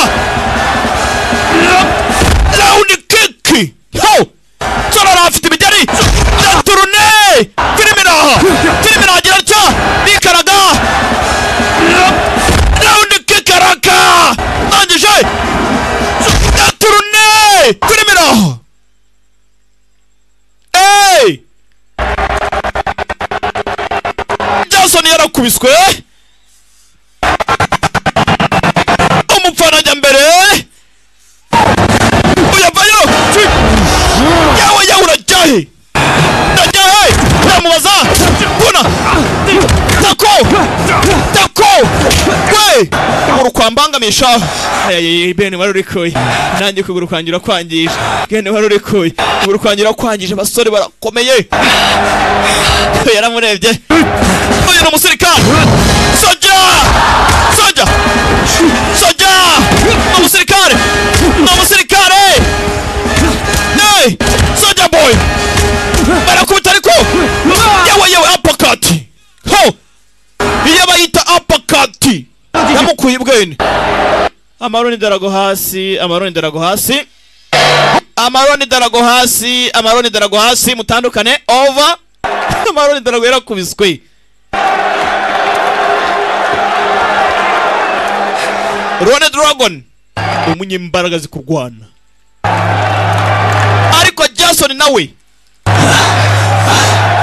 rawundi kiki ho sorora afite imigeri ya turune filime iraha filime iraha yararya rikaraga rawundi kiki araka ndangije ya turune filime iraha eee Johnson yarakubiswe umupfana ajya mbere uyavayo yawe yawe urajyahe ndajyahe uramubaza mbona tako tako we uru kwambangamisha ayaye bene barurikuye nanjye kuguru kwangira kwangije bene barurikuye kuguru kwangira kwangije abasore barakomeye yaramurebye uyu ni umusirikare soja soja soja ni umusirikare ni umusirikare ne soja boy barakubita ariko yewe yewe apakati ho iyo bayita apakati yamukuye bwene amaroni darago hasi amaroni darago hasi amaroni darago hasi amaroni darago hasi mutandukane over amaroni darago yarakubiswe rone dragon umunyembaraga zikurwana ariko jason nawe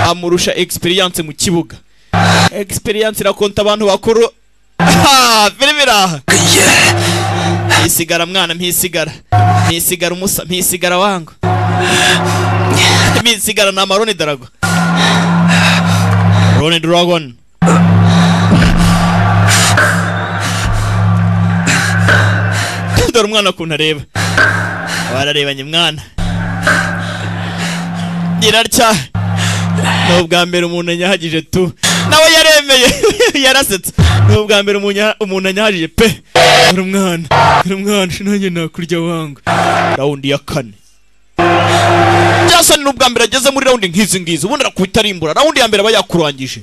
amurusha experience mu kibuga experience irakonta abantu bakuru filime iraha mpisigara mwana mpisigara mpisigara umusa mpisigara wangu mpisigara ni amaroni darago roni dragon dore umwana ukuntu areba bararebanye mwana irarya ni ubwa mbere umuntu yahagije tu nawe yareba yemeye yarasetse ni ubwa mbere umuntu anyahajije pe uri umwana uri umwana nanjye nakurya wanga rawundi ya kane byasani ni ubwa mbere ageze muri rawundi nk'izi ngizi ubundi arakubita arimbura rawundi ya mbere aba yakurangije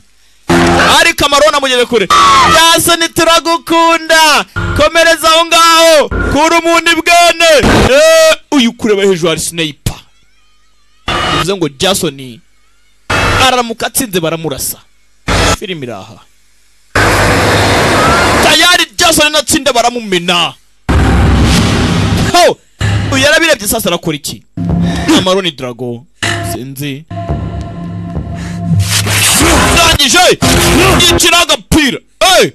ariko amaroni amugeze kure byasani turagukunda komereza aho ngaho kura umuntu ibwene Eh, uyu kureba hejuru hari sineyipa bivuze ngo jasoni aramuka atsinze baramurasa filime iri aha tayari jasoni natsinda baramumena ho uyu yarabirebye sasa arakora iki amaroni drago sinzi ndangije yicira agapira Hey!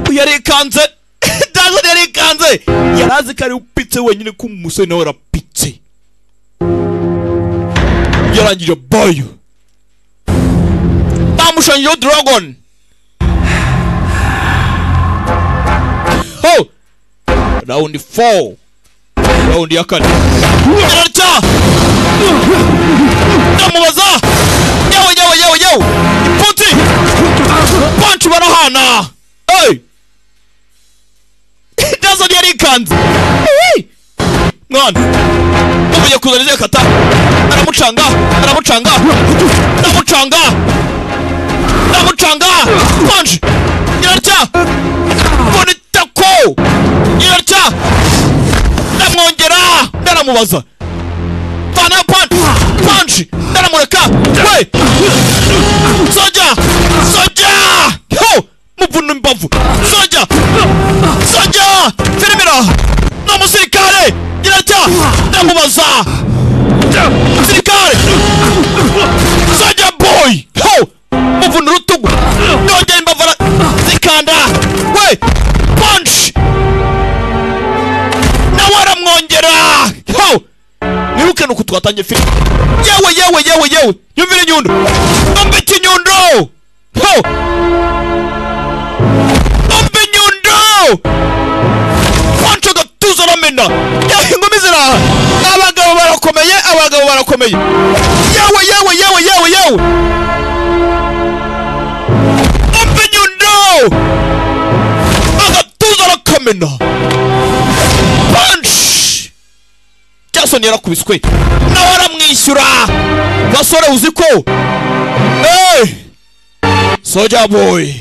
uyu yarikanze jasoni yarikanze yarazi ko ari upitse wenyine ko umusore nawe arapitse yarangije bayo bamushanyijeho dragon ho rawundi four rawundi ya kane ararya ndamubaza yewe yewe yewe yewe ipfunsi panci barahana hey! jason yarikanze Hey! mwana ubuye kuzana izihe kata aramucanga aramucanga ndamucanga ndamucanga konje nyirarya bonitako nyirarya ndamwongera ndaramubaza vana panji panji ndaramureka we soja soja ho muvunu mbavu soja soja firimira n'umusirikare nyirarya ndamubaza musirikare soja boy ho muvuna urutugu nongera imbavara zikanda we punch nawe aramwongera ho mwirukane uku twatangiye filime yewe yewe yewe yewe yumvire inyundo mbambike inyundo ho mbe inyundo panca agatuza aramena yewe ingumi ziraha abagabo barakomeye abagabo barakomeye yewe yewe yewe yewe yewe mbe inyundo agatuza arakamena panci jason yarakubiswe nawe aramwishyura basore uzi ko hey! soja boy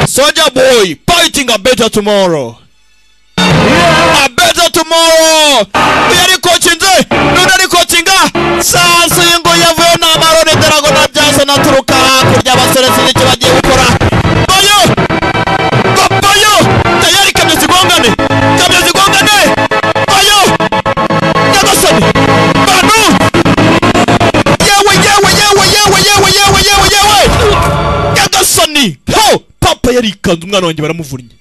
soja boy fighting a better tomorrow a better tomorrow uyu ari kocinze n'undi ari kocinga sasa iyi ngo yavuyeho ni amaroni darago na jason aturuka hakurya abasore sinzi icyo bagiye gukora bayo bayo tayari kamyo zigongane kamyo zigongane bayo nyagasani bantu yewe yewe yewe yewe yewe yewe yewe yewe nyagasani ho papa yarikanze umwana wanjye baramuvunnye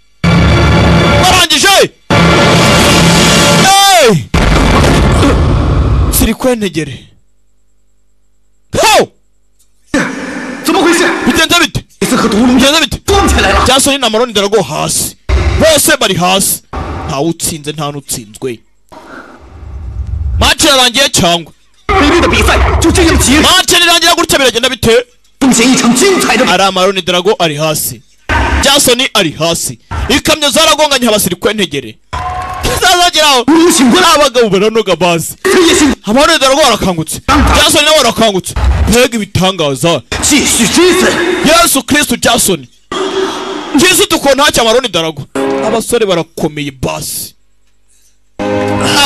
barangije Hey! siri kwentegere ho bigenze bite bigenze bite jasoni na maroni darago hasi bose bari hasi ntawe utsinze nta n'utsinzwe mace yarangiye cyangwa mace nirangira gutya biragenda bite ari amaroni darago ari hasi jasoni ari hasi ikamyo zaragonganye abasirikwe ntegere zazageraho abagabo baranoga bazi amaroni darago arakangutse jasoni nawe arakangutse mbega ibitangaza yesu kristu jasoni ngizi dukona hacya amaroni darago abasore barakomeye basi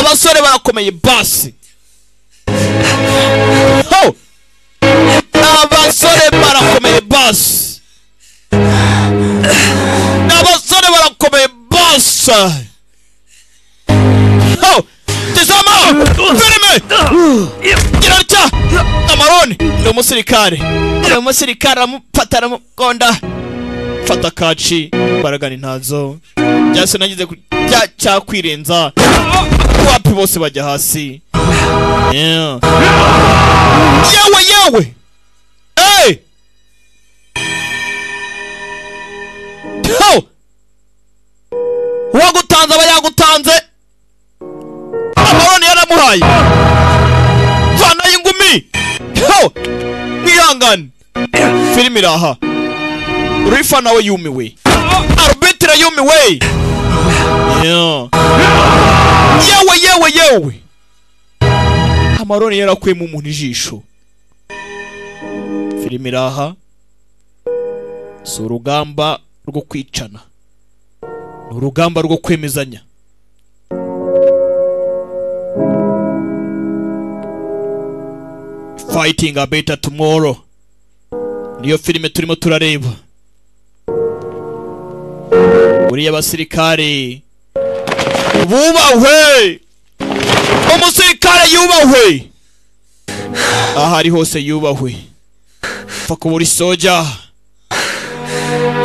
abasore barakomeye basi Ho! abasore barakomeye basi abasore barakomeye basi Ho! tizama filime girarya amaroni ni umusirikare ni umusirikare aramufata aramugonda fata kaci baragana intazo byase nagize ku- cya- cyakwirenza wapi bose bajya hasi Yeah. yewe yewe Hey! Ho! uwagutanze aba yagutanze amaroni yaramuhaye vanayo ingumi ho mwihangane filime iri aha rifa nawe yumiwe arubetira yumiwe Yeah. yewe yewe yewe amaroni yarakuyemo umuntu ijisho filime iri aha si urugamba rwo kwicana ni urugamba rwo kwemezanya fighting a better tomorrow niyo filime turimo turareba buriya abasirikare bubahwe umusirikare yubahwe aho ari hose yubahwe pfa kuba uri soja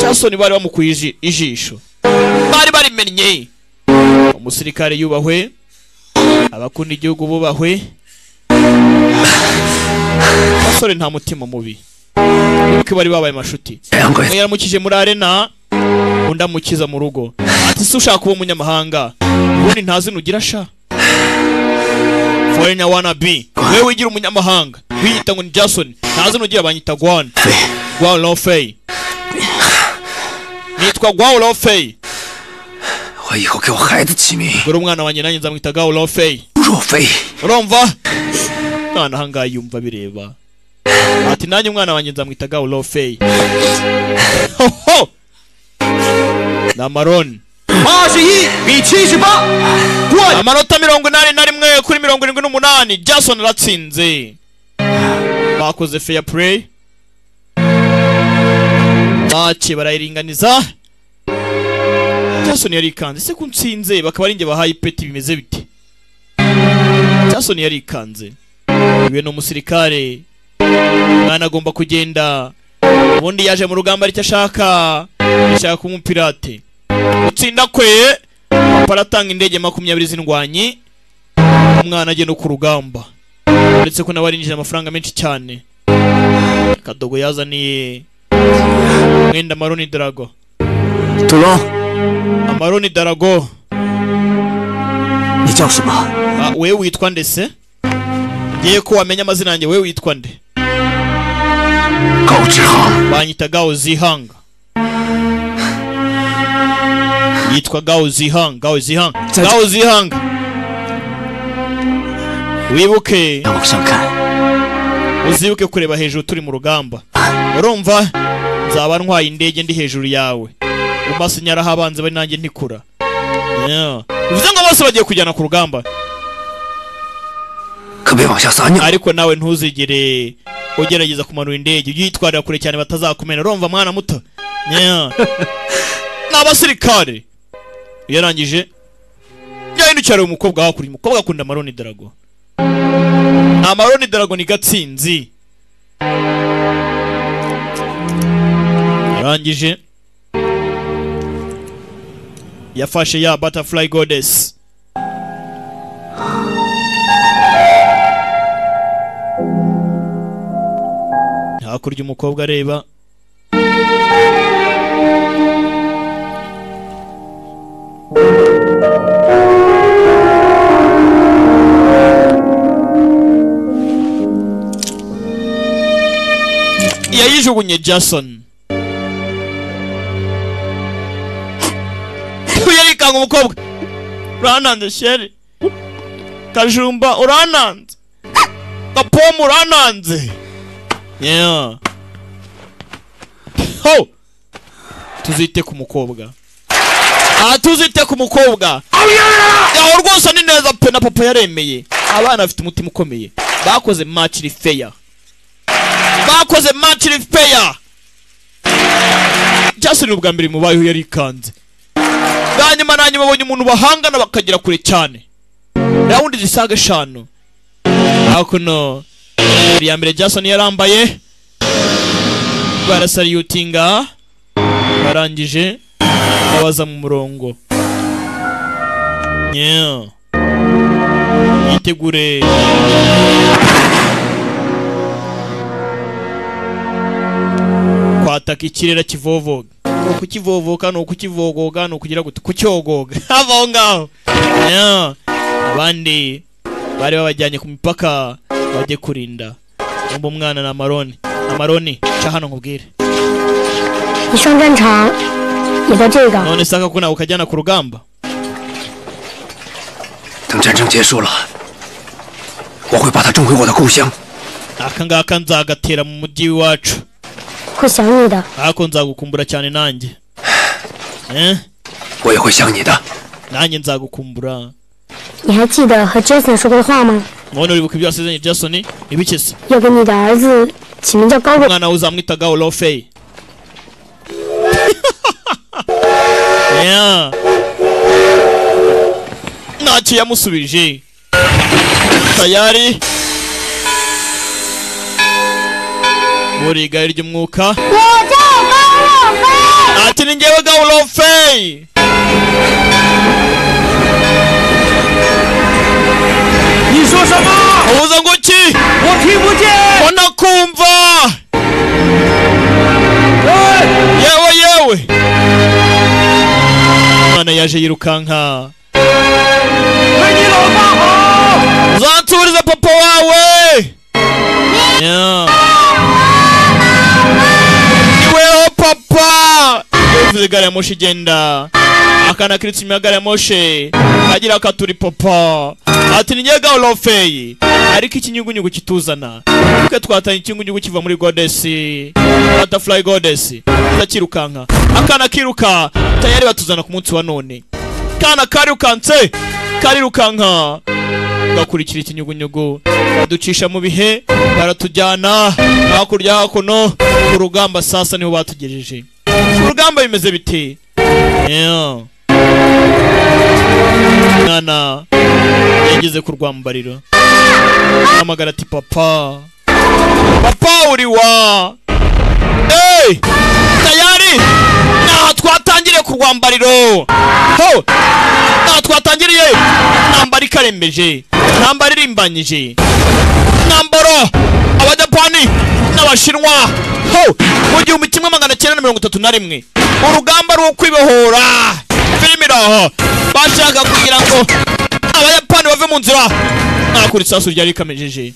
jasoni bari bamukuye iji- ijisho bari barimennye umusirikare yubahwe abakunda igihugu bubahwe basore nta mutima mubi kuko bari babaye amashuti umwe yaramukije muri arena undi amukiza mu rugo ati se ushaka kuba umunyamahanga ubundi nta zina ugira sha forenya wana bi wewe wigira umunyamahanga wiyita ngo ni jason nta zina ugira banyita gwan gwan lofey nitwa gwan lofey dore umwana wanjye nanjye nzamwita gwan lofey urumva mwana ahangaha yumva bireba ati nanjye umwana wanjye nzamwita gawu lofey hoho ni amaroni amanota mirongo inani na rimwe kuri mirongo irindwi n'umunani jason aratsinze bakoze fair play mace barayiringaniza jason yarikanze ese ko nsinze bakaba ari njye bahaye ipeti bimeze bite jason yarikanze iwe ni umusirikare umwana agomba kugenda ubundi yaje mu rugamba aricyo ashaka ashaka kuba umupirate gutsinda kwe papa aratanga indege makumyabiri z'indwanyi umwana agenda ku rugamba uretse ko nawe arinjije amafaranga menshi cyane akadogo yazaniye umwenda maroni darago turon amaroni darago ni cyangwa shema Ah, wewe witwa nde se ngiye ko wamenya amazina yanjye wewe witwa nde banyita gao zihanga yitwa gao zihanga gao zihanga gao zihanga wibuke uzibuke kureba hejuru turi mu rugamba urumva nzaba ntwaye indege ndi hejuru yawe amaso nyaraho abanzi bari nanjye ntikura Yeah. bivuze ngo bose bagiye kujyana ku rugamba ariko nawe ntuzigere ugerageza kumanura indege ujye uyitwarira kure cyane batazakumena urumva mwana muto Yeah. ni abasirikare iyo arangije yahindukira umukobwa hakurya umukobwa akunda amaroni darago amaroni darago ni gatsinzi yarangije yafashe ya butterfly goddess hakurya umukobwa areba yayijugunye jason yarikanga umukobwa urananze sheri kajumba urananze gapomu urananze yeah. ho tuzite ku mukobwa aha tuzite ku mukobwa aho rwose ni neza pe na papa yaremeye abana bafite umutima ukomeye bakoze match iri fair bakoze match iri fair jason ni ubwa mbere mubayeho yarikanze bwa nyuma na nyuma abonye umuntu bahangana bakagera kure cyane rawundi zisaga eshanu hakuno iya mbere jason yarambaye barasariyutinga barangije babaza mu murongo yeah. yitegure kwataka ikirere kivovoga ni ukukivovoka ni ukukivogoga ni ukugira guti kucyogoga hava aho ngaho Yeah. abandi bari babajyanye ku mipaka bajye kurinda umva umwana na maroni amaroni ca hano nkubwire 你上战场也在这个。 none saka ko nawe ukajyana ku rugamba 等战争结束了，我会把它种回我的故乡。 aka ngaka nzagatera mu mujyi w'iwacu 会想你的， ako nzagukumbura cyane nanjye Eh, 我也会想你的。 nanjye nzagukumbura 你还记得和 Jason 说过的话吗？ none uribuka ibyo wasezeranye jasoni ibikese 要给你的儿子起名叫高伟。 umwana we uzamwitaga olofeyi Yeah. ntacyo yamusubije tayari buri gari ry'umwuka ati ni njyewe gawurofeyi ubuza ngo ki ko nakumva yewe yewe umwana yaje yirukanka uzansubiza papa wawe Yeah. niweho papa yavuze gari ya moshi igenda akana kiritse inyuma ya gari ya moshi agira akaturi papa ati ni nyega orofeyi ariko ikinyugunyugu kituzana twe twatanye ikinyugunyugu kiva muri godesi butterfly godesi turakirukanka akana kiruka tayari batuzana ku munsi wa none kana karirukanse karirukanka gakurikira ikinyugunyugu baducisha mu bihe baratujyana hakurya hakuno ku rugamba sasa niho batugejeje ku rugamba bimeze bite Yeah. mwana yageze ku rwambariro ahamagara ati papa papa uri wa Hey! tayari ntaha twatangiriye ku rwambariro ho ntaha twatangiriye ntambara ikarembeje ntambara irimbanyije ntambaro abajapani n'abashinwa ho mu gihumbi kimwe magana cyenda na mirongo itatu na rimwe urugamba rwo kwibohora filime iraho bashaka kugira ngo abayapani bave mu nzira ntakura isasu ryari rikamejeje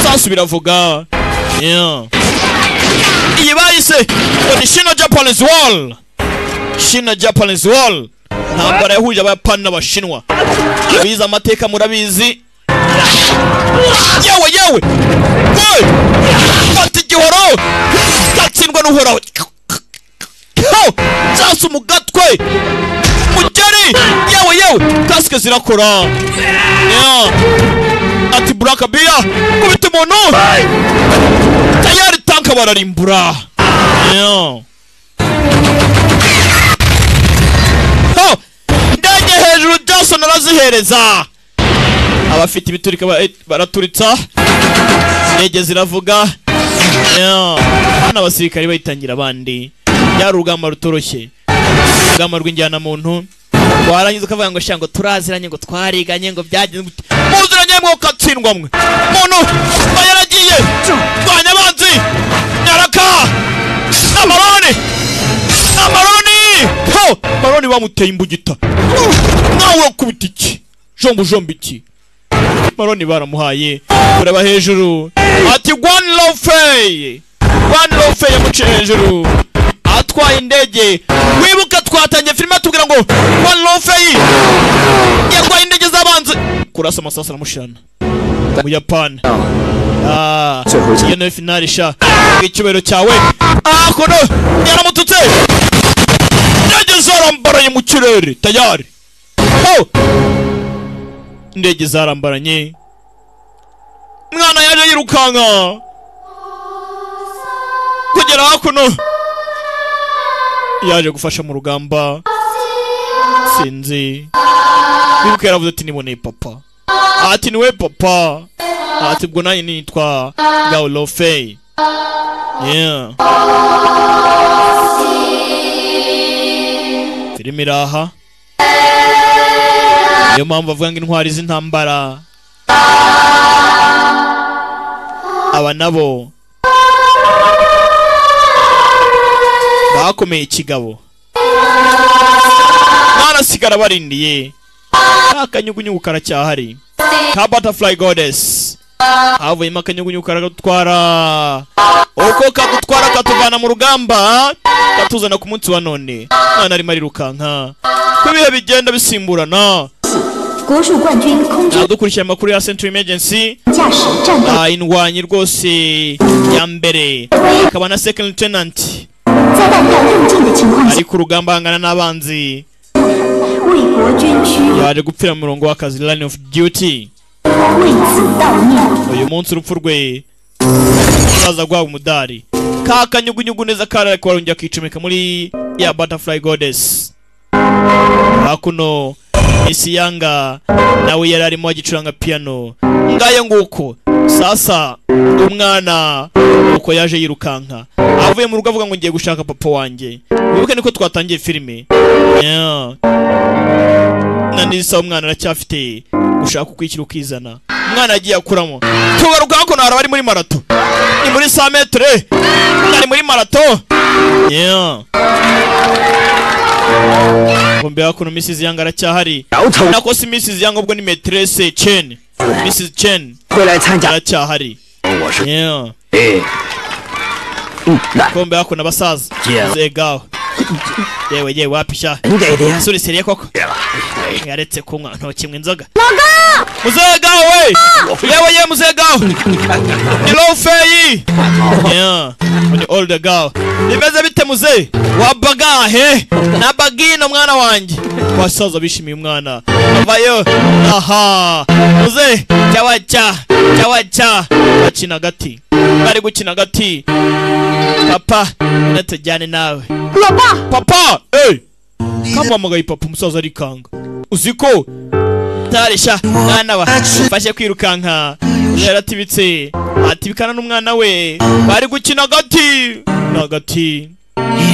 isasu biravuga Yeah. iyi bayise ngo ni shino japanese wall shino japanese wall ntambara yahuje abayapani n'abashinwa abize amateka murabizi yewe yewe we fata igihoro gatsindwa n'uhoraho zasa umugatwe mugeri yewe yewe kasike zirakora Yeah. ati buraka biya kubita umuntu tayari tanka bararimbura Yeah. Ho! indege hejuru jason arazihereza abafite ibiturika ba- baraturitsa indege ziravuga Yeah. hano abasirikare bayitangira abandi byari urugamba rutoroshye urugamba rw'injyanamuntu warangiza ukavuga ngo shango turaziranye ngo twariganye ngo byagenze gute muziranye mwe ukatsindwa mwe muntu mba yaragiye twanya abanzi nyaraka amaroni amaroni ho amaroni bamuteye imbugita nawe urakubita iki jombu jombu iki maroni baramuhaye kureba hejuru ati one low fay one low fay yamuciye hejuru atwaye indege wibuka twatangiye filime atubwira ngo one low fay yagwaye indege z'abanzi kurasa amasasu aramushirana mu yapani Ah, iyo nayo finali sha icyubahiro cyawe ah kono yaramututse indege zarambaraye mu kirere tayari oh! indege zarambaranye mwana yaje yirukanka kugera hakuno yaje gufasha mu rugamba sinzi bibuka yaravuze ati niboneye papa ati niwe papa ati ubwo nanjye nitwa gaulofey yeah filime iraha niyo mpamvu bavuga ngo intwari z'intambara aba nabo bakomeye ikigabo ntarasigara barindiye nta kanyugunyugu karacyahari ka butterfly goddess havuyemo akanyugunyugu karagutwara uko kagutwara katuvana mu rugamba katuzana ku munsi wa none mwana arimo arirukanka ko ibihe bigenda bisimburana dukurikiye amakuru ya century emergency ah, indwanyi rwose ya mbere akaba na second lieutenant ari ku rugamba ahangana n'abanzi yaje gupfira mu murongo w'akazi line of duty uyu munsi urupfu rwe azaza guhabwa umudari ka kanyugunyugu neza karari kubarongera akicomeka muri ya butterfly goddess hakuno isi yanga nawe yari arimo agicuranga piano ngayo nguko sasa umwana uko yaje yirukanka avuye mu rugo avuga ngo ngiye gushaka papa wanjye wibuke niko twatangiye filime Yeah. na nisa umwana aracyafite gushaka ukwishyira ukizana umwana yagiye akuramo tugaruka hakuno hari abari muri marato ni muri sa metere ari muri marato Yeah. Kumbe hakuno Mrs. Yang aracyahari. Nako si Mrs. Yang ubwo ni Maîtresse Chen. Mrs. Chen. Aracyahari. Yeah. Eh. Kumbe hakuno abasaza. Zegaho. Yewe yewe wapisha. Suri seriye koko. Yaretse kunywa nto kimwe inzoga. Muzegaho we. Yewe yewe muzegaho. Ni low fei. Yeah. Ni older girl. Bimeze bite muze? wabagahe nabagino mwana wanjye wasaza bishimiye umwana avayo aha muze cyawaca cyawaca bakina agati bari gukina agati papa natujyane nawe papa papa hey! kamuhamagaye papa umusaza arikanga uziko tarisha mwana wa fashe kwirukanka yaratibitse atibikana n'umwana we bari gukina agati n'agati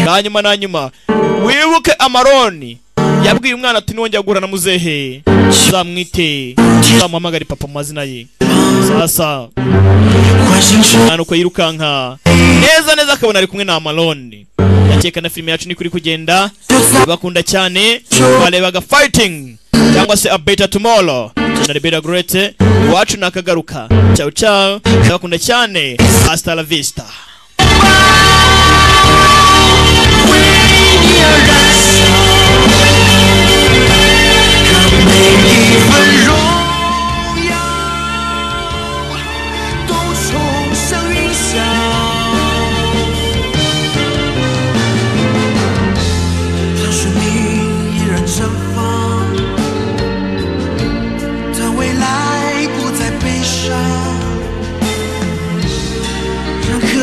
nanyuma nanyuma wibuke amaroni yabwiye umwana ati nongera guhura na muzehe uzamwite uzamuhamagare papa mu mazina ye sasa umwana uko yirukanka neza neza akabona ari kumwe na amaroni ndakeka na filime yacu niko iri kugenda bakunda cyane barebaga fighting cyangwa se a better tomorrow na rebera gorete iwacu nakagaruka ciao ciao ndabakunda cyane hasta la vista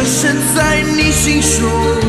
深在你心胸。